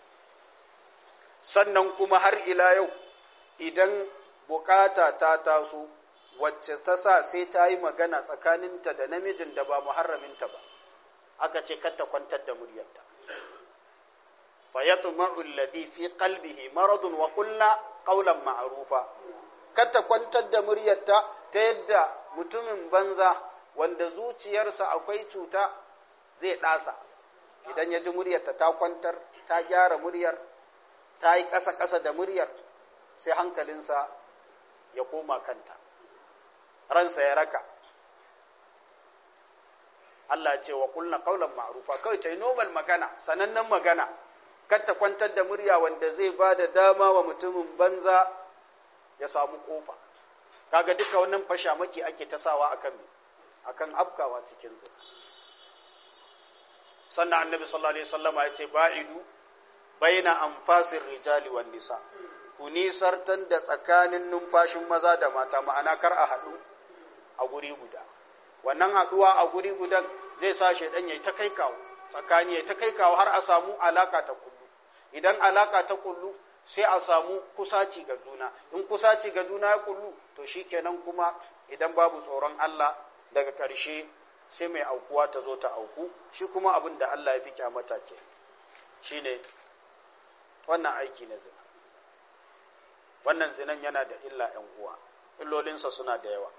sannan kuma har ila yau idan bukata ta taso wacce ta sa sai ta yi magana tsakaninta da namijin da ba muharraminta ba aka ce kar ta kwantar da muryarta fa yatma'u alladhi fi qalbihi maradun wa qulna qawlan ma'rufa kar ta kwantar da muryarta ta yadda mutumin banza wanda zuciyarsa akwai cuta zai ɗasa idan ya ji muryarta ta kwantar ta gyara muryar ta yi ƙasa-ƙasa da muryar sai hankalinsa ya koma kanta ransa ya raka Allah ce wa kulna kaulan ma'rufa kawai ta yi normal magana sanannen magana kar ta kwantar da murya wanda zai ba da dama wa mutumin banza ya samu kofa kaga duka wannan fashamaki ake tasawa akan akan afkawa cikin zina sannan annabi sallallahu alaihi wasallama ya ce ba'idu baina anfasir rijali wan nisa ku nisartan da tsakanin numfashin maza da mata ma'ana kar a haɗu a guri guda wannan haɗuwa a guri gudan zai sa shaidan ya ta kai kawo tsakani ya ta kai kawo har a samu alaka ta kullu idan alaka ta kullu sai a samu kusaci ga juna in kusaci ga juna ya kullu to shikenan kuma idan babu tsoron Allah daga ƙarshe sai mai aukuwa ta zo ta auku shi kuma abin da Allah ya fi kyamata ke shine wannan aiki na zina wannan zinan yana da illa ‘yan uwa illolinsa suna da yawa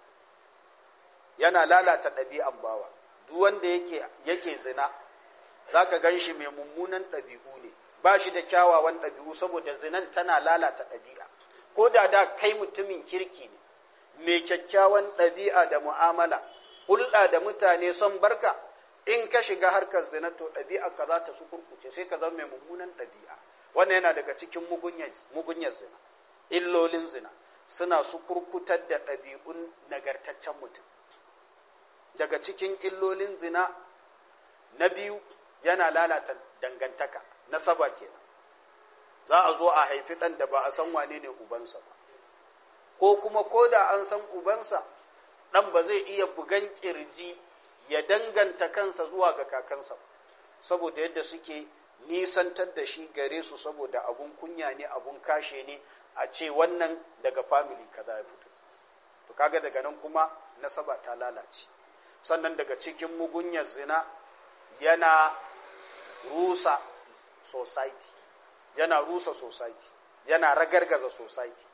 yana lalata ɗabi'an bawa duk wanda yake yake zina za ka gan shi mai mummunan ɗabi'u ne ba shi da kyawawan ɗabi'u saboda zinan tana lalata ɗabi'a ko da da kai mutumin kirki ne mai kyakkyawan ɗabi'a da mu'amala hulɗa da mutane son barka in ka shiga harkar zina to ɗabi'a ka za ta su kurkuce sai ka zama mai mummunan ɗabi'a wannan yana daga cikin mugunyar zina illolin zina suna su kurkutar da ɗabi'un nagartaccen mutum daga cikin illolin zina na biyu yana lalata dangantaka nasaba kenan za a zo a haifi ɗan da ba a san wane ne ubansa ba ko kuma ko da an san ubansa ɗan ba zai iya bugan ƙirji ya danganta kansa zuwa ga kakansa ba saboda yadda suke nisantar da shi gare su saboda abun kunya ne abun kashe ne a ce wannan daga family kaza ya fito to kaga daga nan kuma nasaba ta lalace sannan daga cikin mugunyar zina yana rusa society yana rusa society yana ragargaza society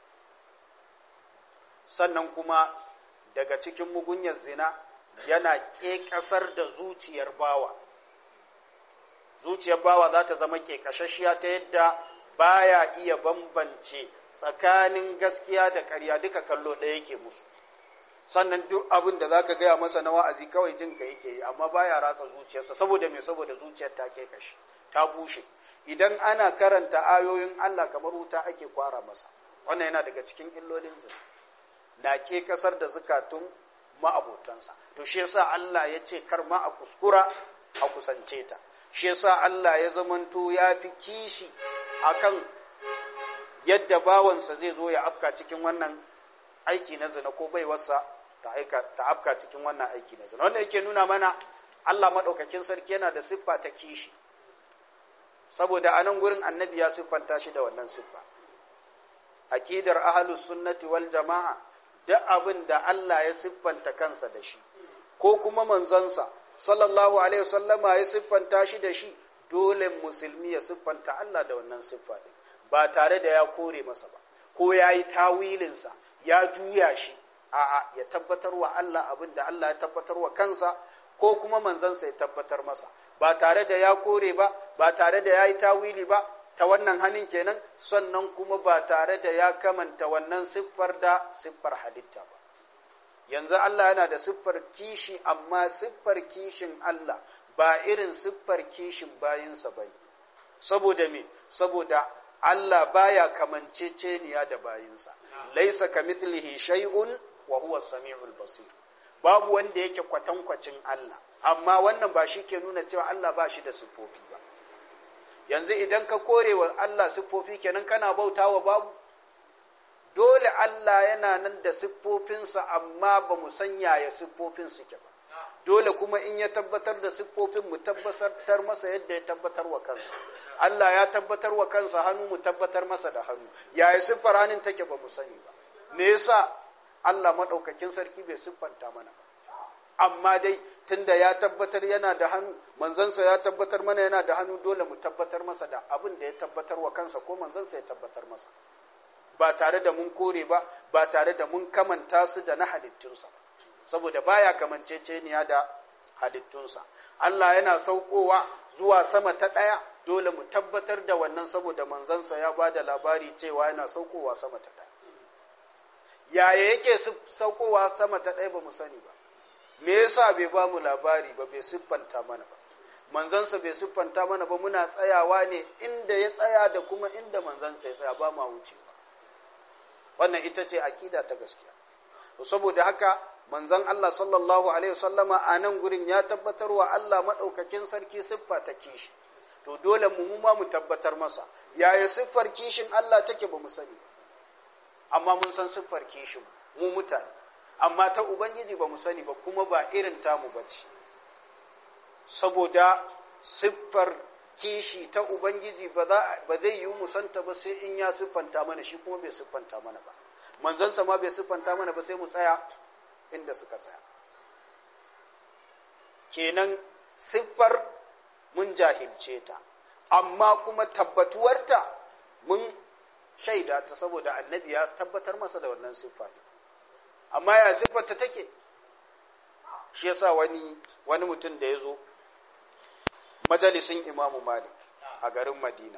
sannan kuma daga cikin mugunyar zina yana ƙeƙasar da zuciyar bawa zuciyar bawa za ta zama ƙeƙashashiya ta yadda baya iya bambance tsakanin gaskiya da ƙarya duka kallo ɗaya yake musu sannan duk abin da zaka gaya masa na wa'azi kawai jin ka yake yi amma baya ratsa zuciyarsa saboda me saboda zuciyar ta ke kashi ta bushe idan ana karanta ayoyin Allah kamar wuta ake kwara masa wannan yana daga cikin illolin zina na ke kasar da zukatun ma'abotansa to shi yasa Allah ya ce kar ma a kuskura a kusance ta shi yasa Allah ya zamanto ya fi kishi akan yadda bawansa zai zo ya afka cikin wannan aiki na zina ko baiwarsa ta aika ta afka cikin wannan aiki na zina wannan yake nuna mana Allah madaukakin sarki yana da siffa ta kishi saboda a nan gurin annabi ya siffanta shi da wannan siffa aqidar ahlus sunnati wal jamaa duk abin da Allah ya siffanta kansa da shi ko kuma manzonsa sallallahu alaihi wasallama ya siffanta shi da shi dole musulmi ya siffanta Allah da wannan siffa din ba tare da ya kore masa ba ko ya yi tawilinsa ya juya shi a'a ya tabbatar wa Allah abin da Allah ya tabbatar wa kansa ko kuma manzansa ya tabbatar masa ba tare da ya kore ba ba tare da ya yi tawili ba ta wannan hannun kenan sannan kuma ba tare da ya kamanta wannan siffar da siffar halitta ba yanzu Allah yana da siffar kishi amma siffar kishin Allah ba irin siffar kishin bayinsa ba ne saboda me saboda Allah baya kamanceceniya da bayinsa laisa kamithlihi shay'un wa huwa samiul basir babu wanda yake kwatankwacin Allah amma wannan ba shi ke nuna cewa Allah ba shi da siffofi ba yanzu idan ka kore wa Allah siffofi kenan kana bautawa babu dole Allah yana nan da siffofinsa amma ba mu san yaya siffofin suke ba dole kuma in ya tabbatar da siffofin mu tabbatar masa yadda ya tabbatar wa kansa Allah ya tabbatar wa kansa hannu mu tabbatar masa da hannu yaya siffar hannun take ba mu sani ba me yasa Allah madaukakin sarki bai siffanta mana ba amma dai tunda ya tabbatar yana da hannu manzansa ya tabbatar mana yana da hannu dole mu tabbatar masa da abin da ya tabbatar wa kansa ko manzansa ya tabbatar masa ba tare da mun kore ba ba tare da mun kamanta su da na halittunsa saboda baya kamanceceniya da halittunsa Allah yana saukowa zuwa sama ta ɗaya dole mu tabbatar da wannan saboda manzansa ya ba da labari cewa yana saukowa sama ta ɗaya yaya yake saukowa sama ta ɗaya ba mu sani ba me yasa bai ba mu labari ba bai siffanta mana ba manzansa bai siffanta mana ba muna tsayawa ne inda ya tsaya da kuma inda manzansa ya tsaya ba ma wucewa wannan ita ce akida ta gaskiya to saboda haka manzon Allah sallallahu alaihi wasallama a nan gurin ya tabbatar wa Allah madaukakin sarki siffa ta kishi to dole mu mu ma mu tabbatar masa yaya siffar kishin Allah take ba mu sani amma mun san siffar kishin mu mutane amma ta ubangiji ba mu sani ba kuma ba irin tamu bace saboda siffar kishi ta Ubangiji ba zai yi musanta ba sai in ya siffanta mana shi kuma bai siffanta mana ba manzansa ma bai siffanta mana ba sai mu tsaya inda suka tsaya kenan siffar mun jahilce ta amma kuma tabbatuwarta mun shaida ta saboda annabi ya tabbatar masa da wannan siffa amma ya siffarta take shi yasa wani wani mutum da ya zo majalisin imamu malik a garin madina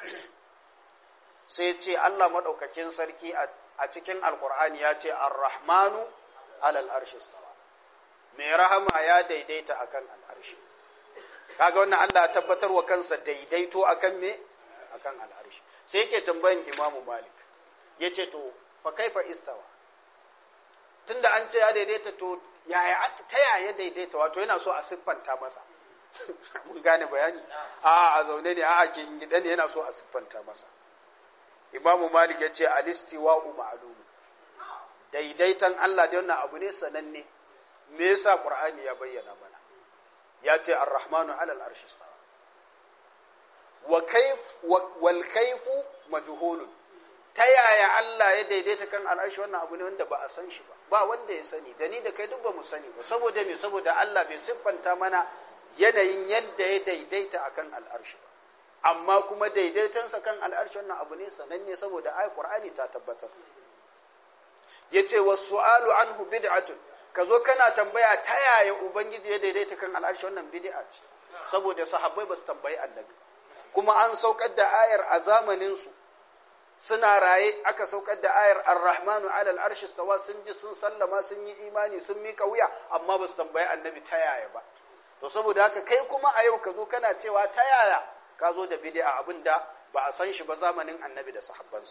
sai ce allah maɗaukakin sarki a cikin alkur'ani ya ce arrahmanu alal arshi stawa mai rahama ya daidaita akan al'arshi kaga wannan allah ya tabbatar wa kansa daidaito akan me akan al'arshi sai yake tambayin imamu malik ya ce to fa kaifa istawa tunda an ce ya daidaita to yaya ta yaya daidaita wato yana so a siffanta masa mun gane bayani a a zaune ne a a ke gida ne yana so a siffanta masa imamu malik ya ce alistiwa'u ma'lumu daidaitan Allah da wannan abu ne sananne me yasa qur'ani ya bayyana mana ya ce ar-rahmanu 'ala al-arshi istawa wa kayf wal kayfu majhulun ta yaya Allah ya daidaita kan al'arshi wannan abu ne wanda ba a san shi ba ba wanda ya sani da ni da kai duk ba mu sani ba saboda me saboda Allah bai siffanta mana yanayin yadda ya daidaita akan al'arshi ba amma kuma daidaitansa kan al'arshi wannan abu ne sananne saboda ayat qur'ani ta tabbatar yace was-su'alu anhu bid'atun kazo kana tambaya ta yaya ubangiji ya daidaita kan al'arshi wannan bid'a ce saboda sahabbai ba su tambayi annabi kuma an saukar da ayar a zamanin su suna raye aka saukar da ayar ar-rahmanu ala al-arshi stawa sun ji sun sallama sun yi imani sun mika wuya amma ba su tambayi annabi ta yaya ba to saboda haka kai kuma a yau ka zo kana cewa ta yaya ka zo da bid'a abin da ba a san shi ba zamanin annabi da sahabbansa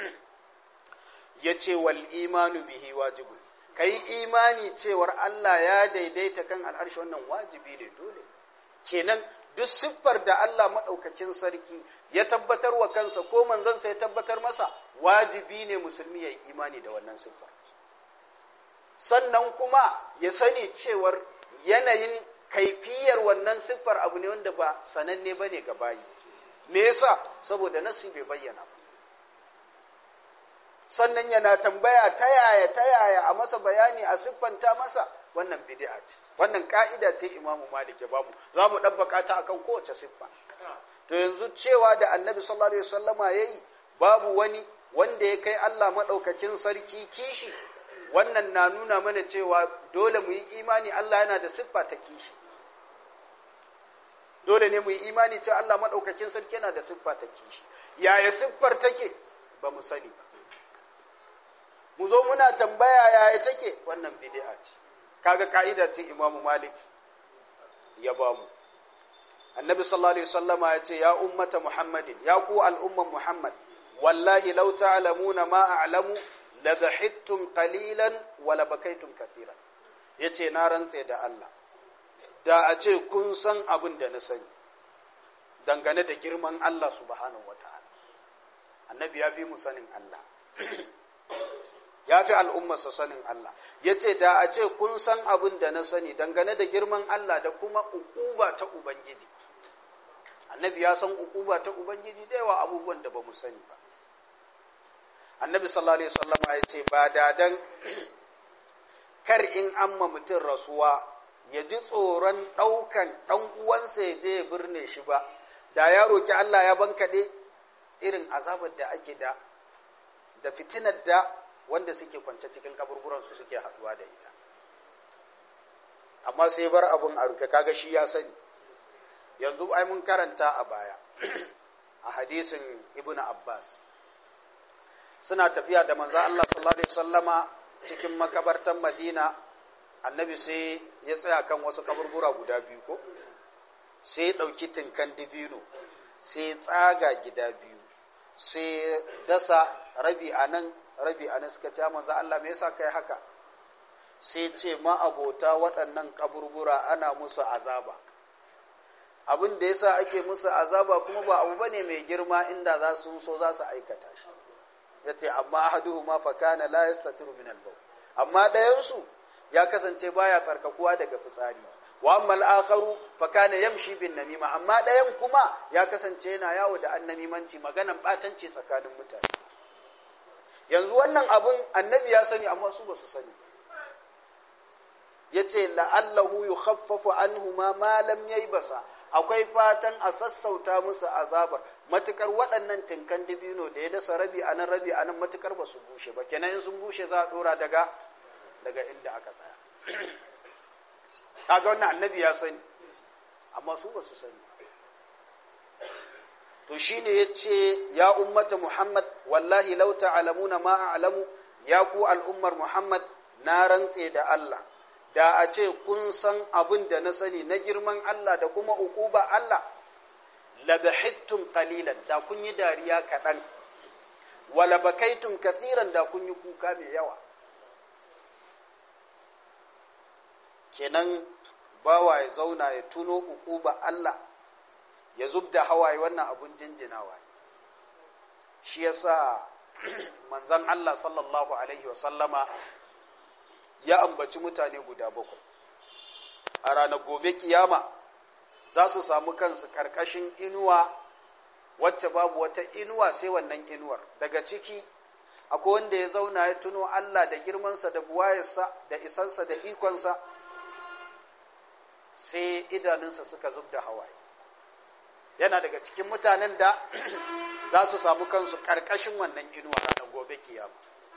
ya ce wal imanu bihi wajibun ka yi imani cewar Allah ya daidaita kan al'arshi wannan wajibi ne dole kenan duk siffar da Allah maɗaukakin sarki ya tabbatar wa kansa ko manzansa ya tabbatar masa wajibi ne musulmi ya yi imani da wannan siffar sannan kuma ya sani cewar yanayin kaifiyar wannan siffar abu ne wanda ba sananne ba ne ga bayi me yasa saboda nasi bai bayyana ba sannan yana tambaya ta yaya ta yaya a masa bayani a siffanta masa wannan bid'a ce wannan ka'ida ce imamu malik ya bamu za mu ɗabbaka ta akan kowace siffa to yanzu cewa da annabi sallallahu alaihi wasallama yayi babu wani wanda ya kai Allah madaukakin sarki kishi wannan na nuna mana cewa dole mu yi imani Allah yana da siffa ta kishi dole ne mu yi imani cewa Allah maɗaukakin sarki yana da siffa ta kishi yaya siffar take ba mu sani ba mu zo muna tambaya yaya take wannan bid'a ce kaga ka'ida ce Imam Malik ya ba mu Annabi sallallahu alaihi wasallama ya ce ya ummata Muhammadin ya ku al'umman Muhammad wallahi law ta'lamuna ma a'lamu la dhahittum qalilan wa la bakaytum kathiran yace na rantse da Allah da a ce kun san abin da na sani dangane da girman Allah subhanahu wata'ala annabi ya fi mu sanin Allah ya fi al'ummarsa sanin Allah ya ce da a ce kun san abin da na sani dangane da girman Allah da kuma ukuba ta Ubangiji annabi ya san ukuba ta Ubangiji da yawa abubuwan da ba mu sani ba annabi sallallahu alaihi wasallam ya ce ba dadan kar in amma mutum rasuwa ya ji tsoron ɗaukan ɗan uwansa ya je ya birne shi ba da ya roki Allah ya bankaɗe irin azabar da ake da da fitinar da wanda suke kwance cikin kaburburansu suke haɗuwa da ita amma sai bar abun a rufe kaga shi ya sani yanzu ai mun karanta a baya a hadisin ibnu abbas suna tafiya da manzo Allah sallallahu alaihi wasallama cikin makabartan Madina annabi sai ya tsaya kan wasu kaburbura guda biyu ko sai ya dauki tinkan dibino sai ya tsaga gida biyu sai dasa rabi anan rabi anan suka ce manzo Allah me yasa kai haka sai ce ma abota waɗannan kaburbura ana musu azaba abin da yasa ake musu azaba kuma ba abu bane mai girma inda za su so za su aikata shi yace amma ahaduhuma fa kana la yastatiru min al-bawl amma dayan su ya kasance baya tsarkakuwa daga fitsari wa amma al-akharu fa kana yamshi bin namima amma dayan kuma ya kasance yana yawo da annamimanci maganan batanci tsakanin mutane yanzu wannan abun annabi ya sani amma su ba su sani yace la'allahu yukhaffafu anhuma ma lam yaybasa akwai fatan a sassauta musu azabar matukar waɗannan tinkan dibino da ya dasa rabi a nan rabi a nan matukar ba su bushe ba kenan in sun bushe za a ɗora daga daga inda aka tsaya kaga wannan annabi ya sani amma su ba su sani to shine yace ya ummata muhammad wallahi law ta'lamuna ma a'lamu ya ku al'ummar muhammad na rantse da Allah da a ce kun san abin da na sani na girman Allah da kuma ukuba Allah labahittum qalilan da kun yi dariya kaɗan wala bakaitum kathiran da kun yi kuka mai yawa kenan bawa ya zauna ya tuno ukuba Allah ya zub da hawaye wannan abun jinjinawa shi yasa manzon Allah sallallahu alaihi wa sallama ya ambaci mutane guda bakwai a ranar gobe kiyama za su samu kansu karkashin inuwa wacce babu wata inuwa sai wannan inuwar daga ciki akwai wanda ya zauna ya tuno Allah da girmansa da buwayarsa da isansa da ikonsa sai idanunsa suka zub da hawaye yana daga cikin mutanen da za su samu kansu karkashin wannan inuwa ranar gobe kiyama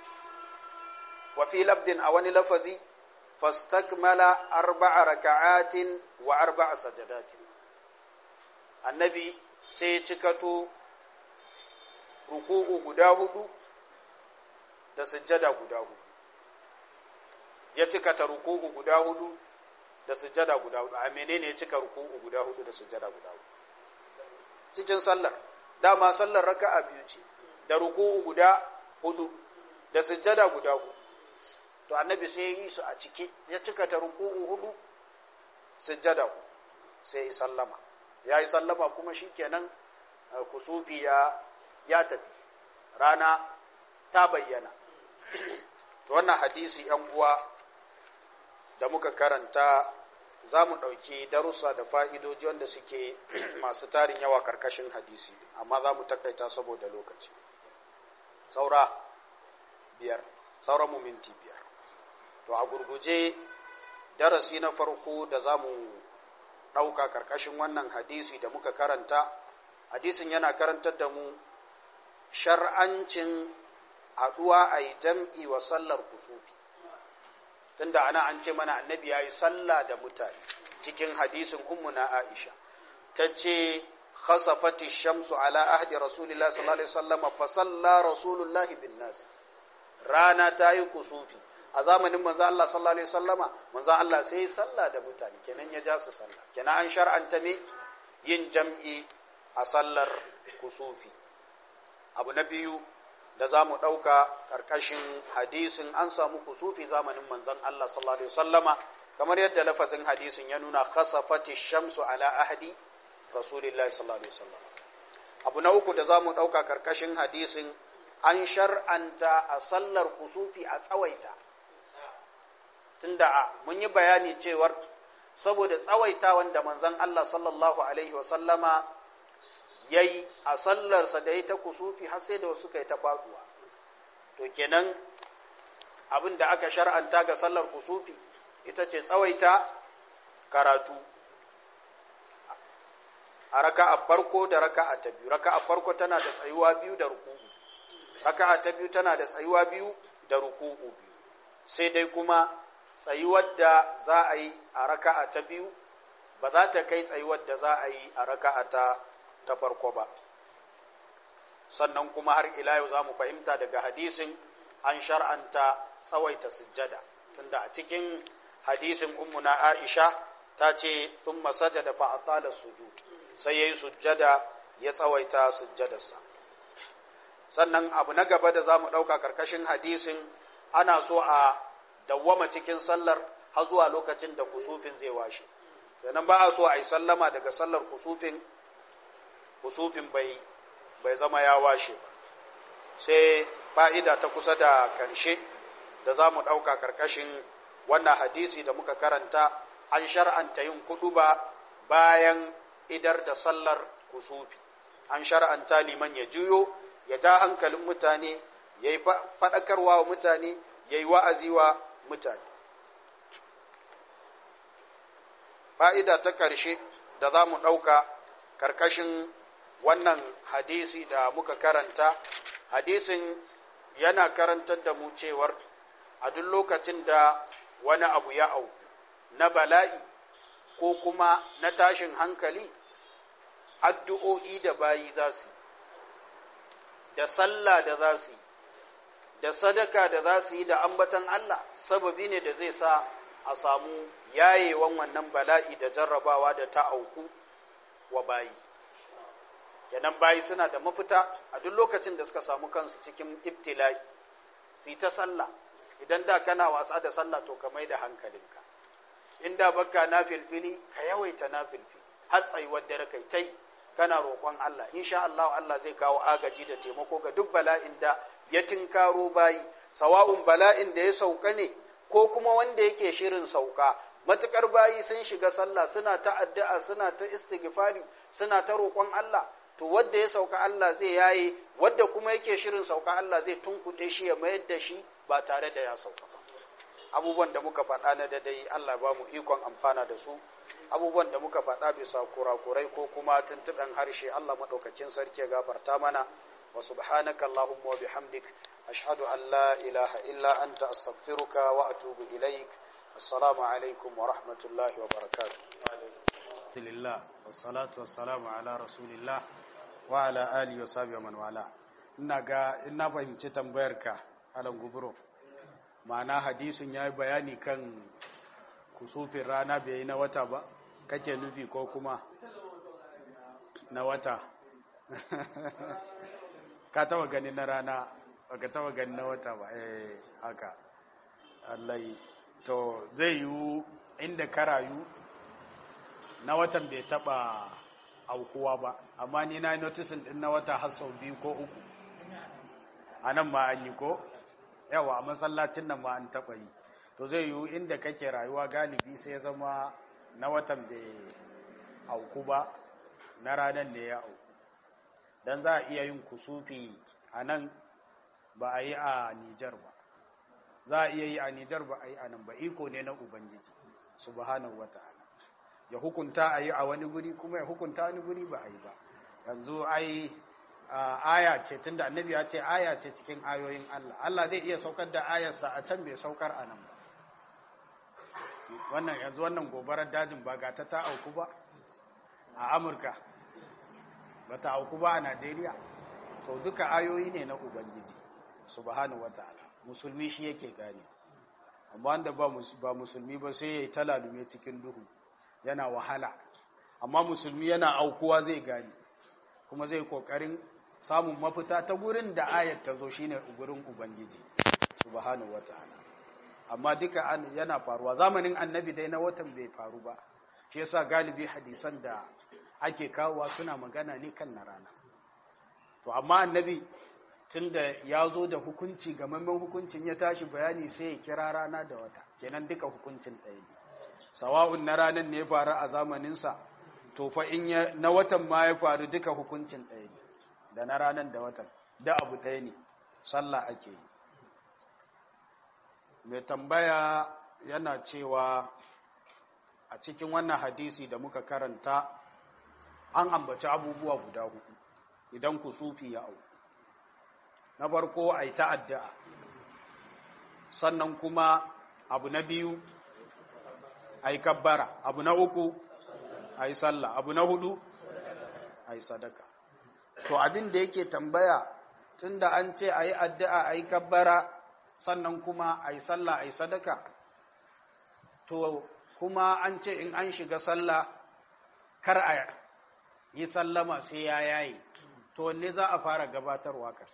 وفي لفظ أو لفظي فاستكمل أربع ركعات وأربع سجدات النبي سيتكتو ركوع قداه da sujjada guda hudu ya cika ta ruku'u guda hudu da sujjada guda hudu a menene ya cika ruku'u guda hudu da sujjada guda hudu cikin sallar dama sallar raka'a biyu ce da ruku'u guda hudu da sujjada guda hudu to annabi sai ya yi su a ciki ya cika ta ruku'u hudu sujjada sai ya sallama ya yi sallama kuma shikenan kusufi ya ya tafi rana ta bayyana to wannan hadisi yan uwa da muka karanta za mu ɗauki darussa da fa'idoji wanda suke masu tarin yawa karkashin hadisi amma za mu takaita saboda lokaci saura biyar sauran mu minti biyar to a gurguje darasi na farko da za mu ɗauka karkashin wannan hadisi da muka karanta hadisin yana karantar da mu shar'ancin haɗuwa a yi jam'i wa sallar kusufi tunda ana an ce mana annabi yayi sallah da mutane cikin hadisin ummu na Aisha tace khasafati shamsu ala ahdi rasulillahi sallallahu alaihi wasallam fa salla rasulullahi bin nas rana ta yi kusufi a zamanin manzo Allah sallallahu alaihi wasallama manzo Allah sai salla da mutane kenan ya ja su sallah kenan an shar'anta me yin jam'i a sallar kusufi abu na biyu da za mu ɗauka ƙarƙashin hadisin an samu kusufi zamanin manzon Allah sallallahu alaihi wasallama kamar yadda lafazin hadisin ya nuna khasafati shamsu ala ahdi rasulillahi sallallahu alaihi wasallam abu na uku da za mu ɗauka ƙarƙashin hadisin an shar'anta a sallar kusufi a tsawaita tunda a mun yi bayani cewar saboda tsawaita wanda manzon Allah sallallahu alaihi wasallama yayi a sallarsa da ya ta kusufi har sai da wasu kai ta faduwa to kenan abin da aka shar'anta ga sallar kusufi ita ce tsawaita karatu a raka'a farko da raka'a ta biyu raka'a farko tana da tsayuwa biyu da ruku'u raka'a ta biyu tana da tsayuwa biyu da ruku'u biyu sai dai kuma tsayuwar da za a yi a raka'a ta biyu ba za ta kai tsayuwar da za a yi a raka'a ta ta farko ba sannan kuma har ila yau za mu fahimta daga hadisin an shar'anta tsawaita sujjada tunda a cikin hadisin ummuna aisha ta ce sun masajada fa atala sujud sai yayi sujjada ya tsawaita sujjadarsa sannan abu na gaba da za mu ɗauka karkashin hadisin ana so a dawwama cikin sallar har zuwa lokacin da kusufin zai washe sannan ba a so a yi sallama daga sallar kusufin kusufin bai bai zama ya washe ba sai fa'ida ta kusa da ƙarshe da za mu ɗauka ƙarƙashin wannan hadisi da muka karanta an shar'anta yin kudu ba bayan idar da sallar kusufi an shar'anta liman ya juyo ya ja hankalin mutane ya yi faɗakarwa wa mutane ya yi wa'azi wa mutane fa'ida ta ƙarshe da za mu ɗauka ƙarƙashin wannan hadisi da muka karanta hadisin yana karantar da mu cewar a duk lokacin da wani abu ya au na bala'i ko kuma na tashin hankali addu'o'i da bayi za su da sallah da za su da sadaka da za su yi da ambatan Allah sababi ne da zai sa a samu yayewan wannan bala'i da jarrabawa da ta auku wa bayi kenan bayi suna da mafita a duk lokacin da suka samu kansu cikin ibtila'i su ta sallah idan da kana wasa da sallah to ka mai da hankalinka inda baka na filfili ka yawaita na filfili har tsayuwar dare kai tai kana roƙon Allah insha Allah Allah zai kawo agaji da taimako ga duk bala'in da ya tinkaro bayi sawa'un bala'in da ya sauka ne ko kuma wanda yake shirin sauka matukar bayi sun shiga sallah suna ta addu'a suna ta istighfari suna ta roƙon Allah to wanda ya sauka Allah zai yaye wanda kuma yake shirin sauka Allah zai tunkuɗe shi ya mayar da shi ba tare da ya sauka ba abubuwan da muka faɗa na dadai Allah ba mu ikon amfana da su abubuwan da muka faɗa bisa kurakurai ko kuma tuntuɓen harshe Allah maɗaukakin sarki ya gafarta mana wa subhanaka Allahumma wa bihamdik ashhadu an la ilaha illa anta astaghfiruka wa atubu ilaik assalamu alaikum wa rahmatullahi wa barakatuh alhamdulillah wassalatu wassalamu ala rasulillah wa ala alihi wa sahbihi wa man wala ina ga ina fahimci tambayarka alan gubro ma'ana hadisin yayi bayani kan kusufin rana bai yi na wata ba kake nufi ko kuma na wata ka taba gani na rana baka taba gani na wata ba eh haka Allah to zai yi inda ka rayu na watan bai taba aukuwa ba amma ni na notisin din na wata har sau biyu ko uku a nan ma an yi ko yawa a masallacin nan ma an taba yi to zai yiwu inda kake rayuwa galibi sai ya zama na watan bai auku ba na ranar da ya auku don za a iya yin kusufi a nan ba a yi a nijar ba za a iya yi a nijar ba a yi a nan ba iko ne na ubangiji subhanahu wata'ala ya hukunta a yi a wani guri kuma ya hukunta wani guri ba a yi ba yanzu ai aya ce tunda annabi ya ce aya ce cikin ayoyin Allah Allah zai iya saukar da ayarsa a can bai saukar a nan ba wannan yanzu wannan gobarar dajin ba ga ta ta auku ba a amurka ba ta auku ba a najeriya to duka ayoyi ne na ubangiji subhanahu wata'ala musulmi shi yake gane amma wanda ba musulmi ba sai ya yi talalume cikin duhu yana wahala amma musulmi yana aukuwa zai gane kuma zai kokarin samun mafita ta gurin da ayat ta zo shine gurin ubangiji subhanahu wata'ala amma duka yana faruwa zamanin annabi dai na watan bai faru ba shi yasa galibi hadisan da ake kawowa suna magana ne kan na rana to amma annabi tunda ya zo da hukunci gamammen hukuncin ya tashi bayani sai ya kira rana da wata kenan duka hukuncin ɗaya ne sawa'un na ranar ne ya faru a zamaninsa to fa in ya na watan ma ya faru duka hukuncin ɗaya ne da na ranar da watan da abu ɗaya ne sallah ake yi mai tambaya yana cewa a cikin wannan hadisi da muka karanta an ambaci abubuwa guda hudu idan ku sufi ya au na farko a yi ta'adda sannan kuma abu na biyu a yi kabbara abu na uku a yi sallah abu na hudu a yi sadaka to abin da yake tambaya tunda an ce a yi addu'a a yi kabbara sannan kuma a yi sallah a yi sadaka to kuma an ce in an shiga sallah kar a yi sallama sai ya yayi to wanne za a fara gabatarwa kan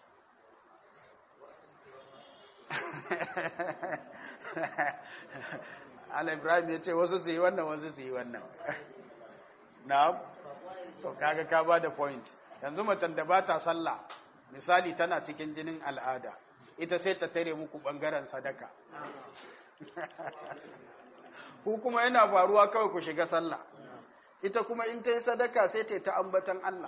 ala ibrahim ya ce wasu su yi wannan wasu su yi wannan na to kaga ka ba da point yanzu macen da ba ta sallah misali tana cikin jinin al'ada ita sai ta tare muku bangaren sadaka ku kuma yana faruwa kawai ku shiga sallah ita kuma in ta yi sadaka sai ta yi ta ambatan Allah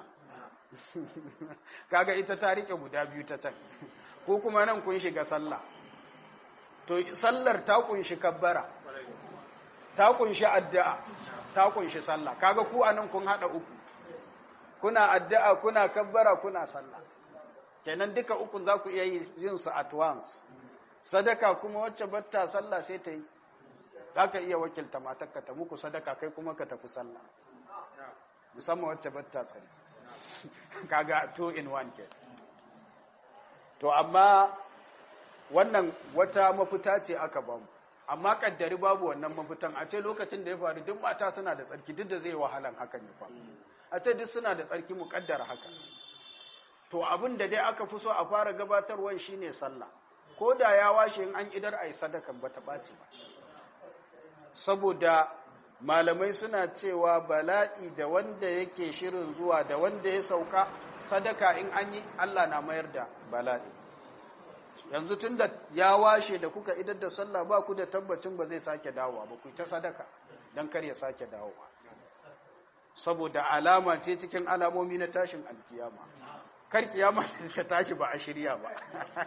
kaga ita ta rike guda biyu ta can ko kuma nan kun shiga sallah to sallar ta kunshi kabbara ta kunshi addu'a ta kunshi sallah kaga ku anan kun hada uku kuna addu'a kuna kabbara kuna sallah kenan duka ukun za ku iya yin su at once sadaka kuma wacce batta sallah sai ta yi za ka iya wakilta matakka ta muku sadaka kai kuma ka tafi sallah musamman wacce batta tsari kaga two in one ke to amma wannan wata mafita ce aka bamu amma kaddari babu wannan mafitan a ce lokacin da ya faru duk mata suna da tsarki duk da zai wahalan hakan ya faru a ce duk suna da tsarki mu kaddara haka to abin da dai aka fi so a fara gabatarwan shine sallah ko da ya washe in an idar ai sadakan bata ɓaci ba saboda malamai suna cewa bala'i da wanda yake shirin zuwa da wanda ya sauka sadaka in an yi Allah na mayar da bala'i yanzu tun da ya washe da kuka idar da sallah ba ku da tabbacin ba zai sake dawowa ba ku ta sadaka don kar ya sake dawowa saboda alama ce cikin alamomi na tashin alkiyama kar kiyama ta tashi ba a shirya ba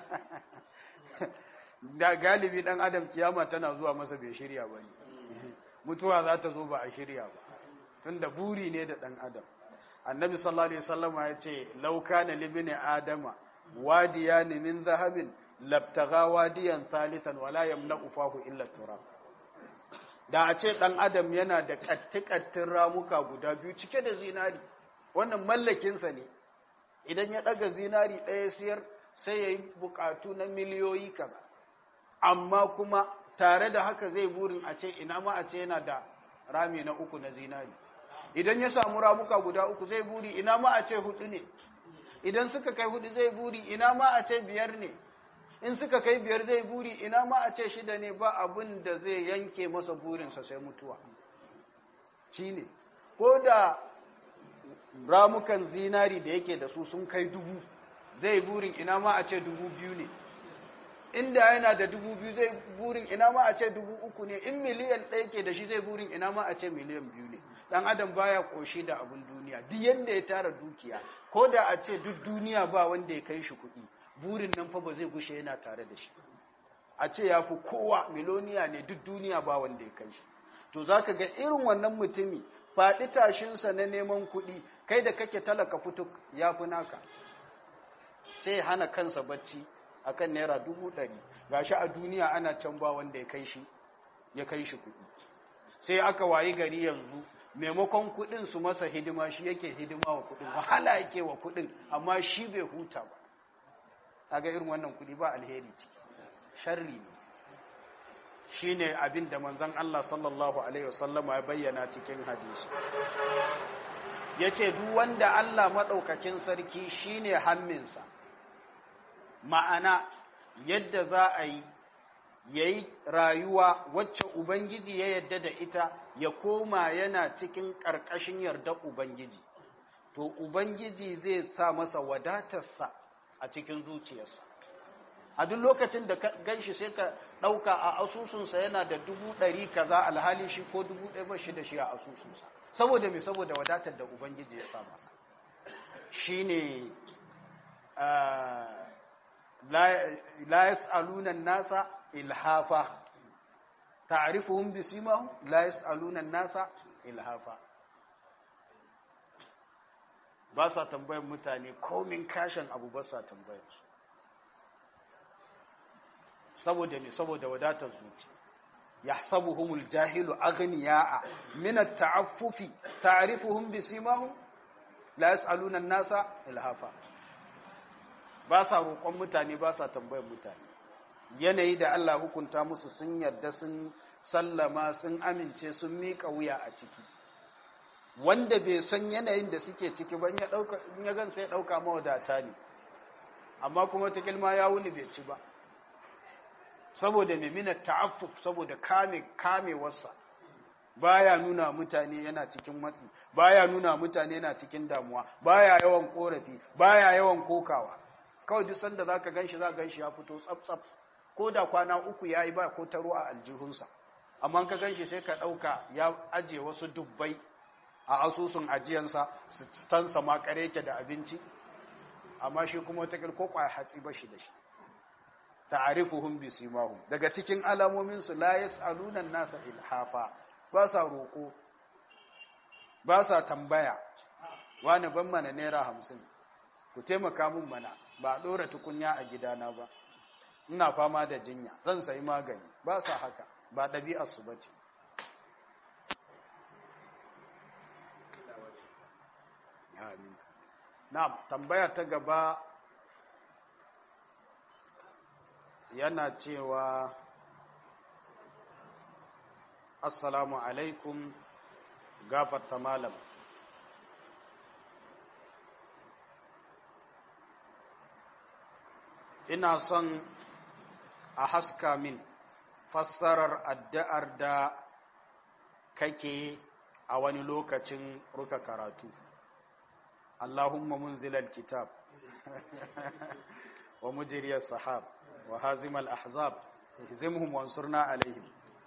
da galibi dan adam kiyama tana zuwa masa bai shirya ba ne mutuwa za ta zo ba a shirya ba tunda buri ne da dan adam annabi sallallahu alaihi wasallam ya ce law kana libni adama wadiyan min zahabin labtagha wadiyan thalithan wala yamna'u fahu illa turab da a ce dan adam yana da kattikattin ramuka guda biyu cike da zinari wannan mallakinsa ne idan ya daga zinari ɗaya siyar sai ya yi bukatu na miliyoyi kaza amma kuma tare da haka zai burin a ce ina ma a ce yana da rami na uku na zinari idan ya samu ramuka guda uku zai buri ina ma a ce hudu ne idan suka kai hudu zai buri ina ma a ce biyar ne in suka kai biyar zai buri ina ma a ce shida ne ba abin da zai yanke masa burinsa sai mutuwa shi ne ko da ramukan zinari da yake da su sun kai dubu zai burin ina ma a ce dubu biyu ne inda yana da dubu biyu zai burin ina ma a ce dubu uku ne in miliyan ɗaya ke da shi zai burin ina ma a ce miliyan biyu ne ɗan adam baya ƙoshi da abin duniya duk yadda ya tara dukiya ko da a ce duk duniya ba wanda ya kai shi kuɗi burin nan fa ba zai gushe yana tare da shi a ce ya fi kowa miloniya ne duk duniya ba wanda ya kai shi to za ka ga irin wannan mutumi faɗi tashinsa na neman kuɗi kai da kake talaka fito ya fi naka sai hana kansa bacci akan naira dubu ɗari gashi a duniya ana can ba wanda ya kai shi ya kai shi kuɗi sai aka wayi gari yanzu maimakon kudin su masa hidima shi yake hidima wa kudin wahala yake wa kudin amma shi bai huta ba kaga irin wannan kudi ba alheri ciki sharri ne shine abin da manzon Allah sallallahu alaihi wasallama ya bayyana cikin hadisi yace duk wanda Allah madaukakin sarki shine hamminsa ma'ana yadda za a yi yayi rayuwa wacce ubangiji ya yadda da ita ya koma yana cikin ƙarƙashin yarda ubangiji to ubangiji zai sa masa wadatarsa a cikin zuciyarsa a duk lokacin da ganshi sai ka ɗauka a asusunsa yana da dubu ɗari kaza alhali shi ko dubu ɗaya ba shi da shi a asusunsa saboda mai saboda wadatar da ubangiji ya sa masa shi ne la yas'aluna nasa ilhafa ta'rifuhum bisimahum la yas'aluna nasa ilhafa ba sa tambayar mutane komin kashin abu ba sa tambayar su saboda me saboda wadatar zuci yahsabuhumul jahilu aghniya'a min at-ta'affufi ta'rifuhum bisimahum la yas'aluna an-nasa ilhafa ba sa roƙon mutane ba sa tambayar mutane yanayi da Allah hukunta musu sun yarda sun sallama sun amince sun miƙa wuya a ciki wanda bai san yanayin da suke ciki ba in ya gan sai ɗauka mawadata ne amma kuma ta kilma ya wuni bai ci ba saboda mimina ta'affuf saboda kame kamewarsa baya nuna mutane yana cikin matsi baya nuna mutane yana cikin damuwa baya yawan korafi baya yawan kokawa kawai duk sanda zaka ganshi za ganshi ya fito tsaf tsaf ko da kwana uku yayi ba ko taro a aljihunsa amma ka ganshi sai ka dauka ya aje wasu dubbai a asusun ajiyansa su tansa ma kare yake da abinci amma shi kuma wata ko kwaya hatsi ba shi da shi ta'arifuhum bi simahum daga cikin alamomin su la yasaluna nasa ilhafa ba sa roko ba sa tambaya wani ban mana naira hamsin ku taimaka min mana ba dora tukunya a gidana ba ina fama da jinya zan sayi magani ba sa haka ba ɗabi'ar su bace amin na tambaya ta gaba yana cewa assalamu alaikum gafarta malam ina son a haska min fassarar addu'ar da kake a wani lokacin ruka karatu Allahumma munzilal kitab wa mujriyas sahab wa hazimal ahzab ihzimhum wansurna alaihim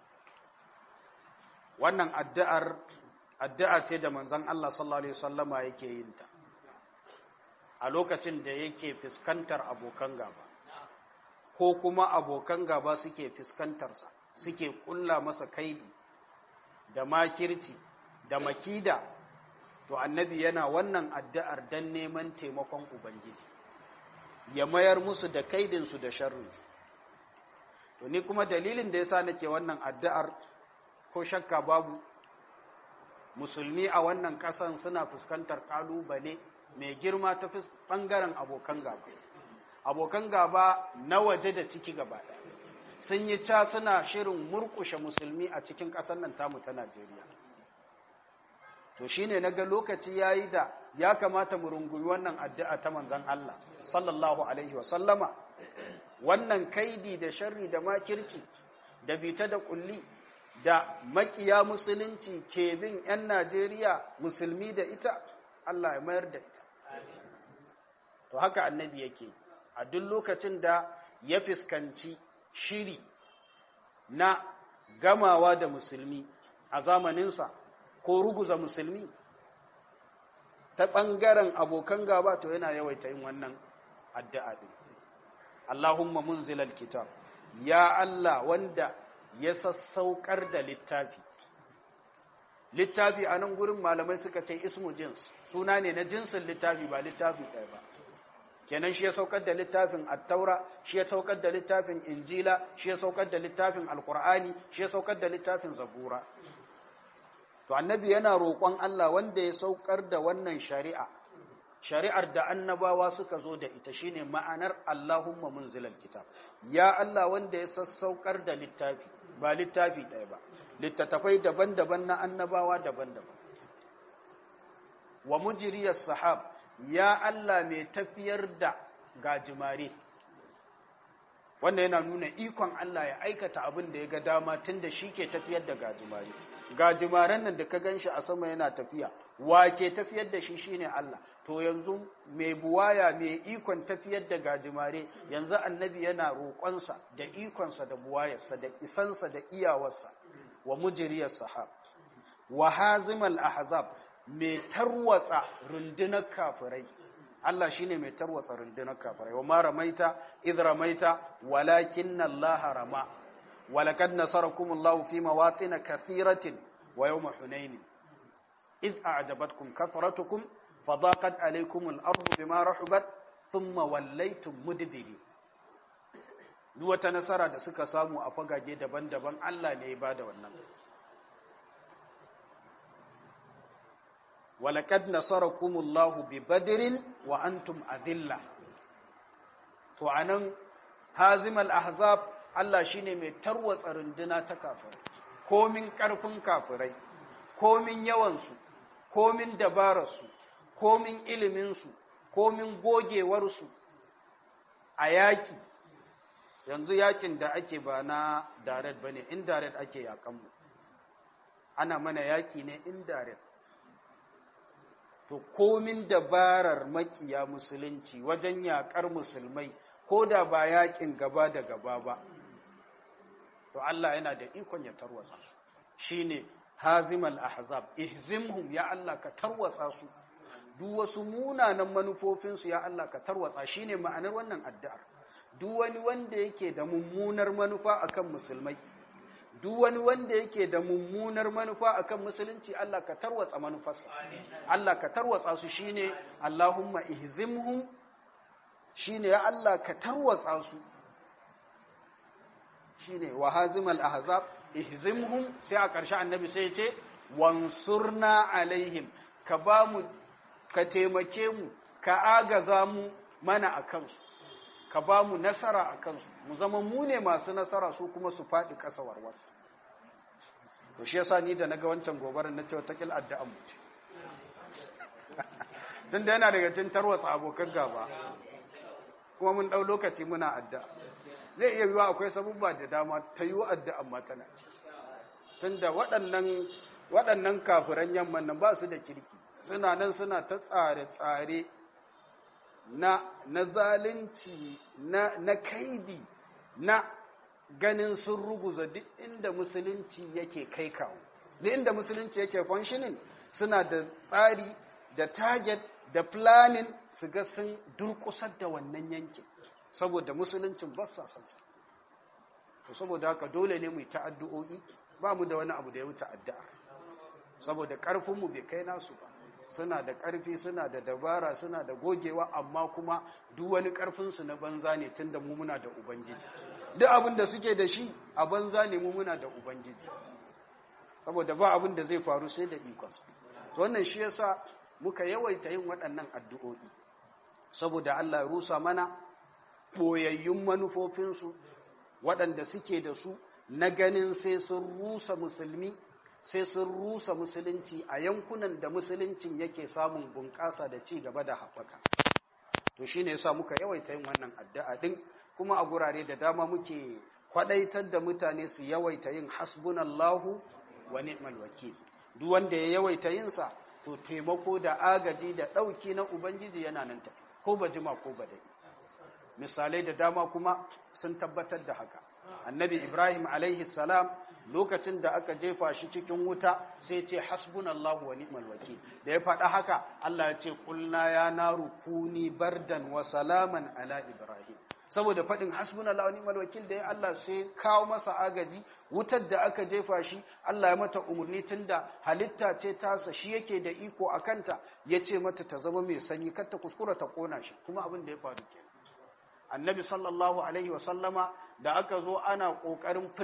wannan addu'ar addu'a ce da manzon Allah sallallahu alaihi wasallama yake yin ta a lokacin da yake fuskantar abokan gaba ko kuma abokan gaba suke fuskantarsa suke kulla masa kaidi da makirci da makida to annabi yana wannan addu'ar dan neman taimakon ubangiji ya mayar musu da kaidinsu da sharrinsu to ni kuma dalilin da yasa nake wannan addu'ar ko shakka babu musulmi a wannan ƙasan suna fuskantar ƙalubale mai girma ta ɓangaren abokan gaba abokan gaba na waje da ciki gaba sun yi ca suna shirin murƙushe musulmi a cikin ƙasar nan tamu ta najeriya to shine na ga lokaci ya yi da ya kamata mu rungumi wannan addu'a ta manzan Allah sallallahu alaihi wa sallama wannan kaidi da sharri da makirci da bita da kulli da makiya musulunci ke bin 'yan Najeriya musulmi da ita Allah ya mayar da ita to haka annabi yake a duk lokacin da ya fuskanci shiri na gamawa da musulmi a zamaninsa ko ruguza musulmi ta ɓangaren abokan gaba to yana yawaita yin wannan addu'a ɗin Allahumma munzilal kitab ya Allah wanda ya sassaukar da littafi littafi a nan gurin malamai suka ce ismu jins suna ne na jinsin littafi ba littafi ɗaya ba kenan shi ya saukar da littafin attaura shi ya saukar da littafin injila shi ya saukar da littafin alkur'ani shi ya saukar da littafin zabura to annabi yana roƙon Allah wanda ya saukar da wannan shari'a shari'ar da annabawa suka zo da ita shine ma'anar Allahumma munzilal kitab ya Allah wanda ya sassaukar da littafi ba littafi ɗaya ba littattafai daban-daban na annabawa daban-daban wa mujriyas sahab ya Allah mai tafiyar da gajimare wanda yana nuna ikon Allah ya aikata abin da ya ga dama tun da shi ke tafiyar da gajimare gajimaren nan da ka gan shi a sama yana tafiya wa ke tafiyar da shi shine Allah to yanzu mai buwaya mai ikon tafiyar da gajimare yanzu annabi yana roƙonsa da ikonsa da buwayarsa da isansa da iyawarsa wa mujriyar sahab wa hazimal ahzab mai tarwatsa rundunar kafirai Allah shine mai tarwatsa rundunar kafirai wa ma ramaita idh ramaita walakinna Allah rama walaqad nasarakum Allah fi mawatin kathiratin wa yawm hunain idh a'jabatkum kathratukum fadaqat alaykum al-ardu bima rahabat thumma wallaytum mudbirin duk wata nasara da suka samu a fagage daban-daban Allah ne ya bada wannan ولقد نصركم الله ببدر وأنتم أذلة to anan hazimal ahzab Allah shine mai tarwatsa runduna ta kafirai komin karfin kafirai komin yawan su komin dabarar su komin ilimin su komin gogewar su a yaki yanzu yakin da ake ba na direct bane indirect ake yakan mu ana mana yaki ne indirect to komin dabarar makiya musulunci wajen yakar musulmai ko da ba yakin gaba da gaba ba to Allah yana da ikon ya tarwatsa su shine hazimal ahzab ihzimhum ya Allah ka tarwatsa su duk wasu munanan manufofin su ya Allah ka tarwatsa shine ma'anar wannan addu'ar duk wani wanda yake da mummunar manufa akan musulmai duk wani wanda yake da mummunar manufa akan musulunci Allah ka tarwatsa manufarsa Allah ka tarwatsa su shine Allahumma ihzimhum shine ya Allah ka tarwatsa su shine wa hazimal ahzab ihzimhum sai a ƙarshe annabi sai ya ce wansurna alaihim ka ba mu ka taimake mu ka agaza mu mana akan su ka ba mu nasara a kansu mu zama mu ne masu nasara su kuma su faɗi ƙasa warwas to shi yasa ni da naga wancan gobarar na cewa takil addu'an mu ce tun da yana daga cikin tarwatsa abokan gaba kuma mun ɗau lokaci muna addu'a zai iya yiwa akwai sabubba da dama ta yi addu'an ma tana ci tun da waɗannan waɗannan kafiran yamman nan ba su da kirki suna nan suna ta tsare-tsare na, na zalunci na, na kaidi na ganin sun ruguza duk inda musulunci yake kai kawo duk inda musulunci yake functioning suna da tsari da target da planning su ga sun durkusar da wannan yankin saboda musuluncin ba sa son sa to saboda haka dole ne mu yi ta'addu'o'i ba mu da wani abu da ya wuce addu'a saboda karfinmu bai kai nasu ba suna da ƙarfi suna da dabara suna da gogewa amma kuma duk wani ƙarfinsu na banza ne tun da mu muna da ubangiji duk abin da suke da shi a banza ne mu muna da ubangiji saboda ba abin da zai faru sai da ikonsa to wannan shi yasa muka yawaita yin waɗannan addu'o'i saboda Allah ya rusa mana ɓoyayyun manufofinsu waɗanda suke da su na ganin sai sun rusa musulmi sai sun rusa musulunci a yankunan da musuluncin yake samun bunƙasa da ci gaba da haɓaka to shi ne yasa muka yawaita yin wannan addu'a ɗin kuma a gurare da dama muke kwaɗaitar da mutane su yawaita yin hasbunallahu wa ni'mal wakil duk wanda ya yawaita yinsa to taimako da agaji da ɗauki na ubangiji yana nan tafi ko ba jima ko ba dai misalai da dama kuma sun tabbatar da haka annabi ibrahim alaihi salam lokacin da aka jefa shi cikin wuta sai ce hasbunallahu wa ni'mal wakil da ya faɗa haka Allah ya ce kulna ya naru kuni bardan wa salaman ala ibrahim saboda faɗin hasbunallahu wa ni'mal wakil da ya Allah sai kawo masa agaji wutar da aka jefa shi Allah ya mata umarni tunda halitta ce tasa shi yake da iko a kanta ya ce mata ta zama mai sanyi kar ta kuskura ta kona shi kuma abin da ya faru kenan annabi sallallahu alaihi wa sallama da aka zo ana kokarin firgita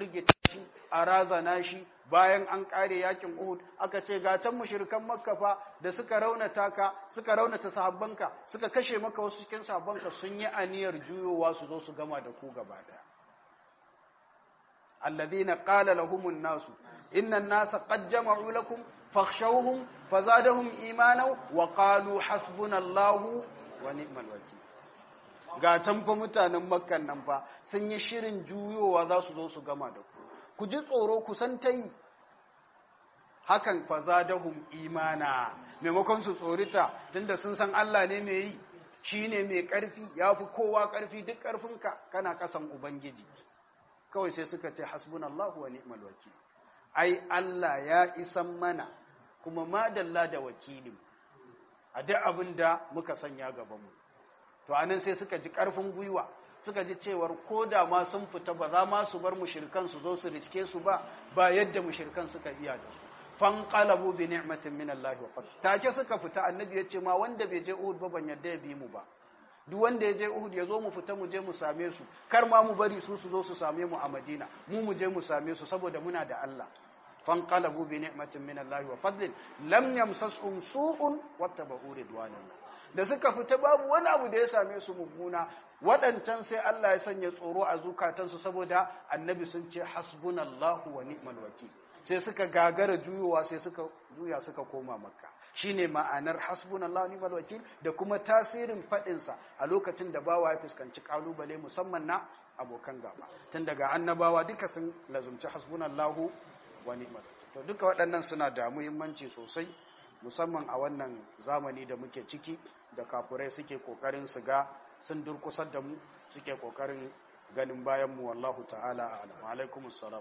shi a razana shi bayan an kare yakin Uhud aka ce ga can mushrikan Makka fa da suka raunata ka suka raunata sahabbanka suka kashe maka wasu cikin sahabbanka sun yi aniyar juyowa su zo su gama da ku gaba daya alladhina qala lahumun nasu innan nasa qad jama'u lakum fakhshawhum fazadahum imana wa qalu hasbunallahu wa ni'mal wakeel ga can fa mutanen makkan nan fa sun yi shirin juyowa za su zo su gama da ku ku ji tsoro ku san ta yi hakan fa zadahum imana maimakon su tsorita tunda sun san Allah ne mai yi shine mai karfi yafi kowa karfi duk karfinka kana kasan ubangiji kawai sai suka ce hasbunallahu wa ni'mal wakeel ai Allah ya isan mana kuma madalla da wakilin a duk abin da muka sanya gabanmu to anan sai suka ji ƙarfin gwiwa suka ji cewar ko da ma sun fita ba za ma su bar mushrikan su zo su riske su ba ba yadda mushrikan suka iya da su fanqalabu bi ni'matin min Allah wa fadl take suka fita annabi ya ce ma wanda bai je Uhud ba ban yadda ya bi mu ba duk wanda ya je Uhud ya zo mu fita mu je mu same su kar ma mu bari su su zo su same mu a Madina mu mu je mu same su saboda muna da Allah fanqalabu bi ni'matin min Allah wa fadlin lam yamsasum su'un wattaba'u ridwanallah da suka fita babu wani abu da ya same su mummuna waɗancan sai Allah ya sanya tsoro a zukatansu saboda annabi sun ce hasbunallahu wa ni'mal wakil sai suka gagara juyowa sai suka juya suka koma makka shine ma'anar hasbunallahu wa ni'mal wakil da kuma tasirin faɗinsa a lokacin da bawa ya fuskanci kalubale musamman na abokan gaba tun daga annabawa duka sun lazumci hasbunallahu wa ni'mal to duka waɗannan suna da muhimmanci sosai musamman a wannan zamani da muke ciki da kafurai suke kokarin su ga sun durkusar da mu suke kokarin ganin bayan mu wallahu ta'ala a'lam alaikumus salam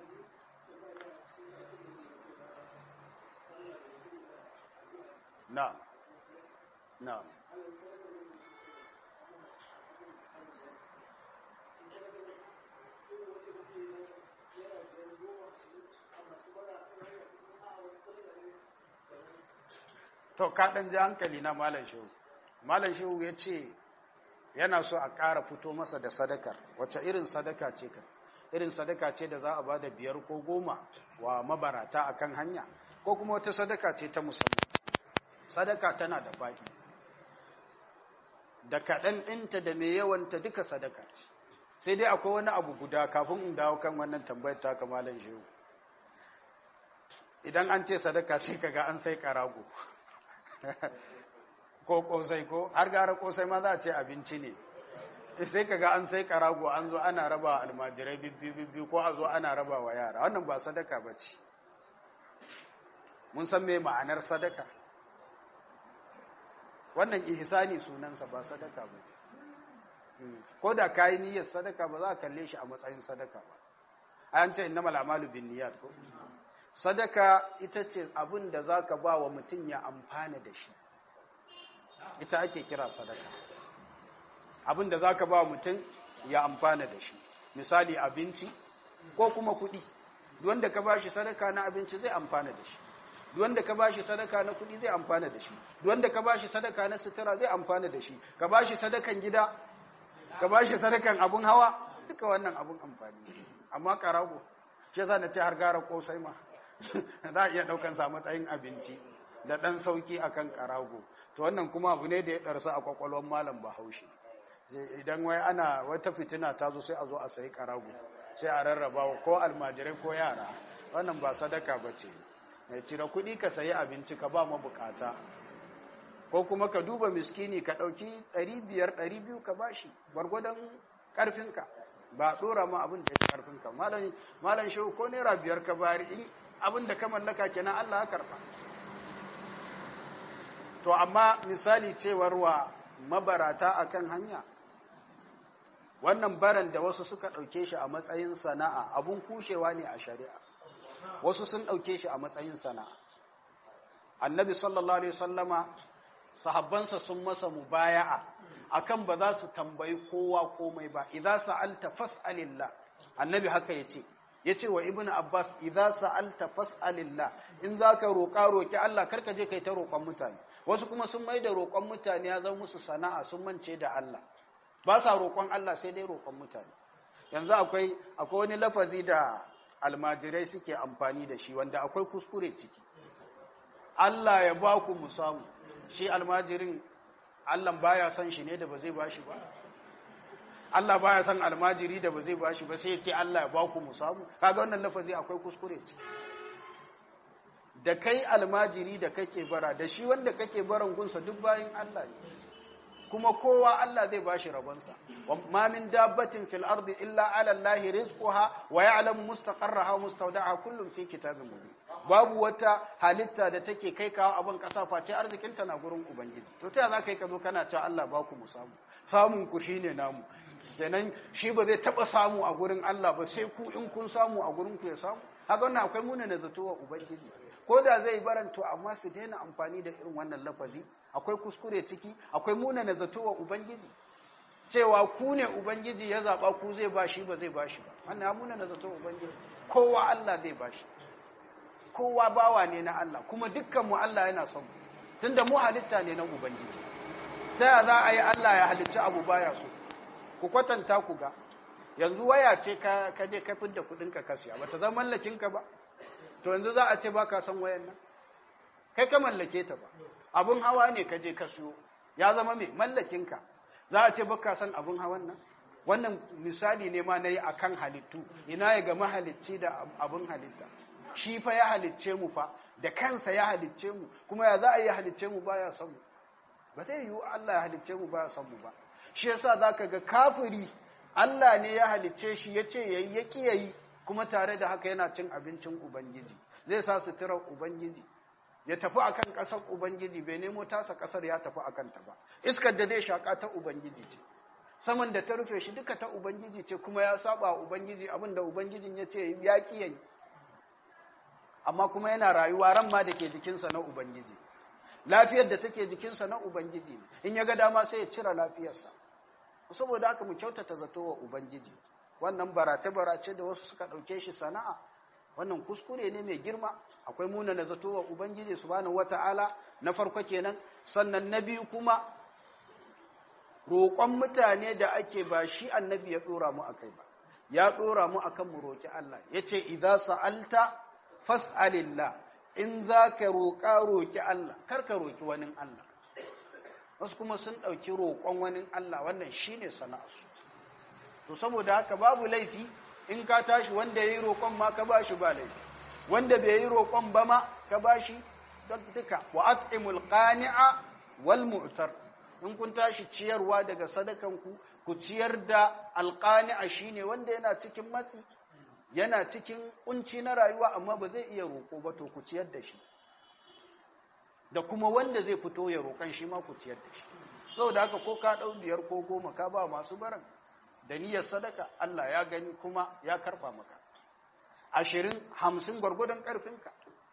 na na to ka ɗan ji hankali na malam shehu malam shehu ya ce yana so a ƙara fito masa da sadakar wacce irin sadaka ce ka irin sadaka ce da za a ba da biyar ko goma wa mabarata a kan hanya ko kuma wata sadaka ce ta musamman sadaka tana da faɗi da kaɗan ɗinta da mai yawanta duka sadaka ce sai dai akwai wani abu guda kafin in dawo kan wannan tambayar ta malam shehu idan an ce sadaka sai kaga an sai karago ko kosai ko har gara kosai ma za a ce abinci ne sai kaga an sai karago an zo ana raba almajirai bibbi ko a zo ana raba wa yara wannan ba sadaka ba ce mun san me ma'anar sadaka wannan ihsani sunansa ba sadaka ba ko da kayi niyyar sadaka ba za a kalle shi a matsayin sadaka ba an ce innamal a'malu binniyat ko sadaka ita ce abin da za ka ba wa mutum ya amfana da shi ita ake kira sadaka abin da za ka ba wa mutum ya amfana da shi misali abinci ko kuma kuɗi wanda ka ba shi sadaka na abinci zai amfana da shi wanda ka ba shi sadaka na kuɗi zai amfana da shi wanda ka ba shi sadaka na sutura zai amfana da shi ka ba shi sadakan gida ka ba shi sadakan abun hawa duka wannan abun amfani amma karago shi yasa na ce har gara kosai ma za a iya ɗaukan sa matsayin abinci da ɗan sauki akan karago to wannan kuma abu ne da ya ɗarsa a kwakwalwar malam bahaushe idan wai ana wata fitina ta zo sai a zo a sayi karago sai a rarraba ko almajirai ko yara wannan ba sadaka ba ce mai cire kuɗi ka sayi abinci ka ba mabukata ko kuma ka duba miskini ka ɗauki ɗari biyar ɗari biyu ka bashi gwargwadon ƙarfinka ba ɗora ma abin da ya ƙarfinka malam shehu ko naira biyar ka bari in abin da ka mallaka kenan Allah ya karɓa to amma misali cewar wa mabarata akan hanya wannan baran da wasu suka ɗauke shi a matsayin sana'a abun kushewa ne a shari'a wasu sun ɗauke shi a matsayin sana'a annabi sallallahu alaihi sallama sahabbansa sun masa mubaya'a akan ba za su tambayi kowa komai ba idza sa'alta fas'alillah annabi haka yace yace wa ibnu abbas idza sa'alta fas'alillah in zaka roƙa roki Allah karka je kai ta roƙon mutane wasu kuma sun mai da roƙon mutane ya zama musu sana'a sun mance da Allah ba sa roƙon Allah sai dai roƙon mutane yanzu akwai akwai wani lafazi da almajirai suke amfani da shi wanda akwai kuskure ciki Allah ya ba ku mu samu shi almajirin Allah baya son shi ne da ba zai ba shi ba Allah baya son almajiri da ba zai ba shi ba sai ya ce Allah ya ba ku mu samu kaga wannan lafazi akwai kuskure ciki da kai almajiri da kake bara da shi wanda kake baran gunsa duk bayan Allah ne kuma kowa Allah zai bashi rabonsa ma min dabbatin fil ardi illa ala Allah rizquha wa ya'lamu mustaqarraha wa mustawda'aha kullun fi kitabin mubin babu wata halitta da take kai kawo abin kasa face arzikin ta na gurin ubangiji to ta za ka yi ka zo kana cewa Allah ba ku mu samu samun ku shine namu kenan shi ba zai taba samu a gurin Allah ba sai ku in kun samu a gurin ku ya samu haka wannan akwai muna na zato wa ubangiji ko da zai baranto amma su daina amfani da irin wannan lafazi akwai kuskure ciki akwai muna na zato wa ubangiji cewa ku ne ubangiji ya zaba ku zai bashi ba zai bashi ba wannan ya muna na zato wa ubangiji kowa Allah zai bashi kowa bawa ne na Allah kuma dukkan mu Allah yana son mu tunda mu halitta ne na ubangiji ta ya za a yi Allah ya halicci abu baya so ku kwatanta ku ga yanzu waya ce ka je ka fidda kudin ka kasiya bata zama mallakin ka ba to yanzu za a ce baka son wayan nan kai ka mallake ta ba abun hawa ne ka je ka siyo ya zama mai mallakin ka za a ce baka son abun hawan nan wannan misali ne ma nayi akan halittu ina ya ga mahalicci da abun halitta shi fa ya halicce mu fa da kansa ya halicce mu kuma ya za a yi halicce mu baya son mu ba zai yiwu Allah ya halicce mu baya son mu ba shi yasa zaka ga kafiri Allah ne ya halicce shi ya ce yayi ya ki yayi kuma tare da haka yana cin abincin ubangiji zai sa suturar ubangiji ya tafi akan ƙasar ubangiji bai nemo tasa ƙasar ya tafi akan ta ba iskar da zai shaka ta ubangiji ce saman da ta rufe shi duka ta ubangiji ce kuma ya saba ubangiji abin da ubangijin ya ce ya ki yayi amma kuma yana rayuwa ran ma da ke jikinsa na ubangiji lafiyar da take jikinsa na ubangiji ne in ya ga dama sai ya cire lafiyarsa saboda haka mu kyautata zato wa ubangiji wannan barace-barace da wasu suka ɗauke shi sana'a wannan kuskure ne mai girma akwai muna na zato wa ubangiji subhanahu wata'ala na farko kenan sannan na biyu kuma roƙon mutane da ake ba shi annabi ya ɗora mu akai ba ya ɗora mu akan mu roƙi Allah yace idza sa'alta fas'alillah in za ka roƙa roƙi Allah kar ka roƙi wani Allah wasu kuma sun ɗauki roƙon wani Allah wannan shi ne sana'arsu to saboda haka babu laifi in ka tashi wanda ya yi roƙon ma ka ba shi ba laifi wanda bai yi roƙon ba ma ka ba shi duka wa at'imul qani'a wal mu'tar in kun tashi ciyarwa daga sadakanku ku ciyar da alqani'a shine wanda yana cikin matsi yana cikin kunci na rayuwa amma ba zai iya roƙo ba to ku ciyar da shi da kuma wanda zai fito ya roƙan shi ma ku ciyar da shi saboda haka ko ka ɗau biyar ko goma ka ba masu baran da niyyar sadaka Allah ya gani kuma ya karɓa maka ashirin hamsin gwargwadon ƙarfinka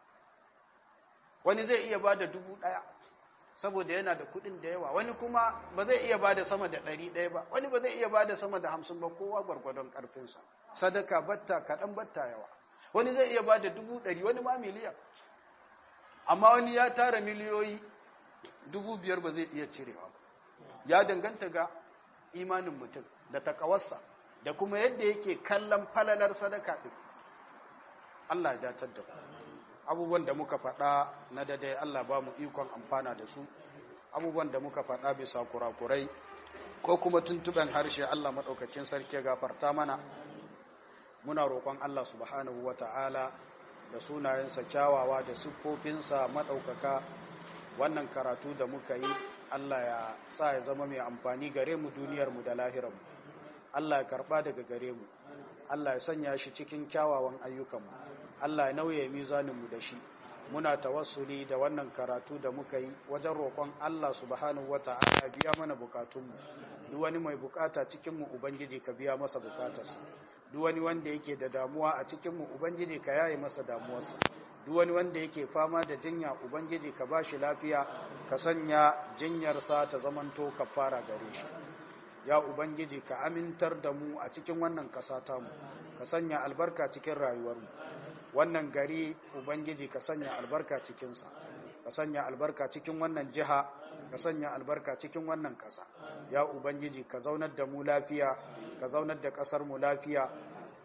wani zai iya ba da dubu ɗaya saboda yana da kuɗin da yawa wani kuma ba zai iya ba da sama da ɗari ɗaya ba wani ba zai iya ba da sama da hamsin ba kowa gwargwadon ƙarfinsa sadaka batta kaɗan batta yawa wani zai iya ba da dubu ɗari wani ma miliyan amma wani ya tara miliyoyi dubu biyar ba zai iya cirewa ba ya danganta ga imanin mutum da takawarsa da kuma yadda yake kallon falalar sadaka ɗin Allah ya datar da abubuwan da muka faɗa na dadai Allah ba mu ikon amfana da su abubuwan da muka faɗa bisa kurakurai ko kuma tuntuɓen harshe Allah maɗaukakin sarki gafarta mana muna roƙon Allah subhanahu wa ta'ala da sunayensa kyawawa da siffofinsa maɗaukaka wannan karatu da muka yi Allah ya sa ya zama mai amfani gare mu duniyarmu da lahirarmu Allah ya karɓa daga gare mu Allah ya sanya shi cikin kyawawan ayyukanmu Allah ya nauye mizaninmu da shi muna tawassuli da wannan karatu da muka yi wajen roƙon Allah subhanahu wata'ala biya mana bukatunmu duk wani mai bukata cikinmu ubangiji ka biya masa bukatarsa duk wani wanda yake da damuwa a cikinmu ubangiji ka yaye masa damuwarsa duk wani wanda yake fama da jinya ubangiji ka bashi lafiya ka sanya jinyarsa ta zamanto kafara gare shi ya ubangiji ka amintar da mu a cikin wannan ƙasa tamu ka sanya albarka cikin rayuwarmu wannan gari ubangiji ka sanya albarka cikinsa ka sanya albarka cikin wannan jiha ka sanya albarka cikin wannan ƙasa ya ubangiji ka zaunar da mu lafiya ka zaunar da ƙasar mu lafiya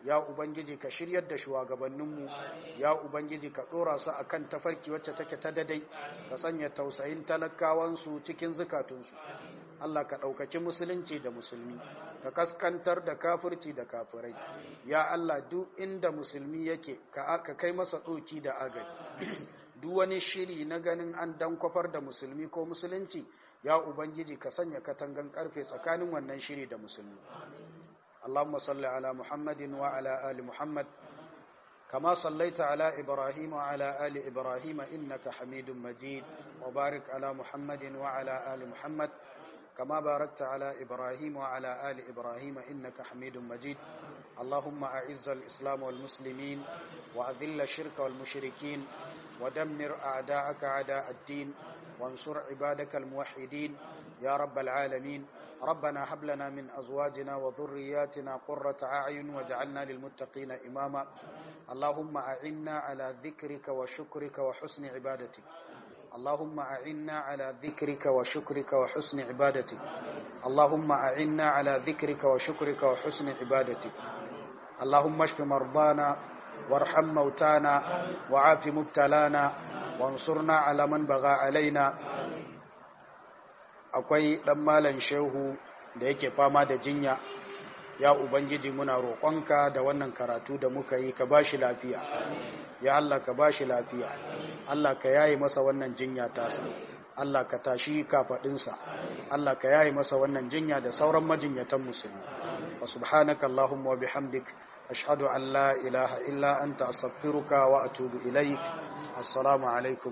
ya ubangiji ka shiryar da shugabanninmu ya ubangiji ka dora su akan tafarki wacce take ta dadai ka sanya tausayin talakawansu cikin zukatunsu Allah ka ɗaukaki musulunci da musulmi ka kaskantar da kafirci da kafirai ya Allah duk inda musulmi yake ka kai masa ɗoki da agaji duk wani shiri na ganin an dan kwafar da musulmi ko musulunci ya ubangiji ka sanya katangan karfe tsakanin wannan shiri da musulmi اللهم صل على محمد وعلى آل محمد كما صليت على إبراهيم وعلى آل إبراهيم إنك حميد مجيد وبارك على محمد وعلى آل محمد كما باركت على إبراهيم وعلى آل إبراهيم إنك حميد مجيد اللهم أعز الإسلام والمسلمين وأذل الشرك والمشركين ودمر أعداءك أعداء الدين وانصر عبادك الموحدين يا رب العالمين ربنا هب لنا من أزواجنا وذرياتنا قرة أعين واجعلنا للمتقين إماما اللهم أعنا على ذكرك وشكرك وحسن عبادتك اللهم أعنا على ذكرك وشكرك وحسن عبادتك اللهم أعنا على ذكرك وشكرك وحسن عبادتك اللهم اشف مرضانا وارحم موتانا وعاف مبتلانا وانصرنا على من بغى علينا akwai ɗan malan shehu da yake fama da jinya ya ubangiji muna roƙonka da wannan karatu da muka yi ka bashi lafiya ya Allah ka bashi lafiya Allah ka yayi masa wannan jinya tasa Allah ka tashi kafaɗinsa Allah ka yayi masa wannan jinya da sauran majinyatan musulmi wa subhanaka allahumma wa bihamdik ashhadu an la ilaha illa anta astaghfiruka wa atubu ilaik assalamu alaikum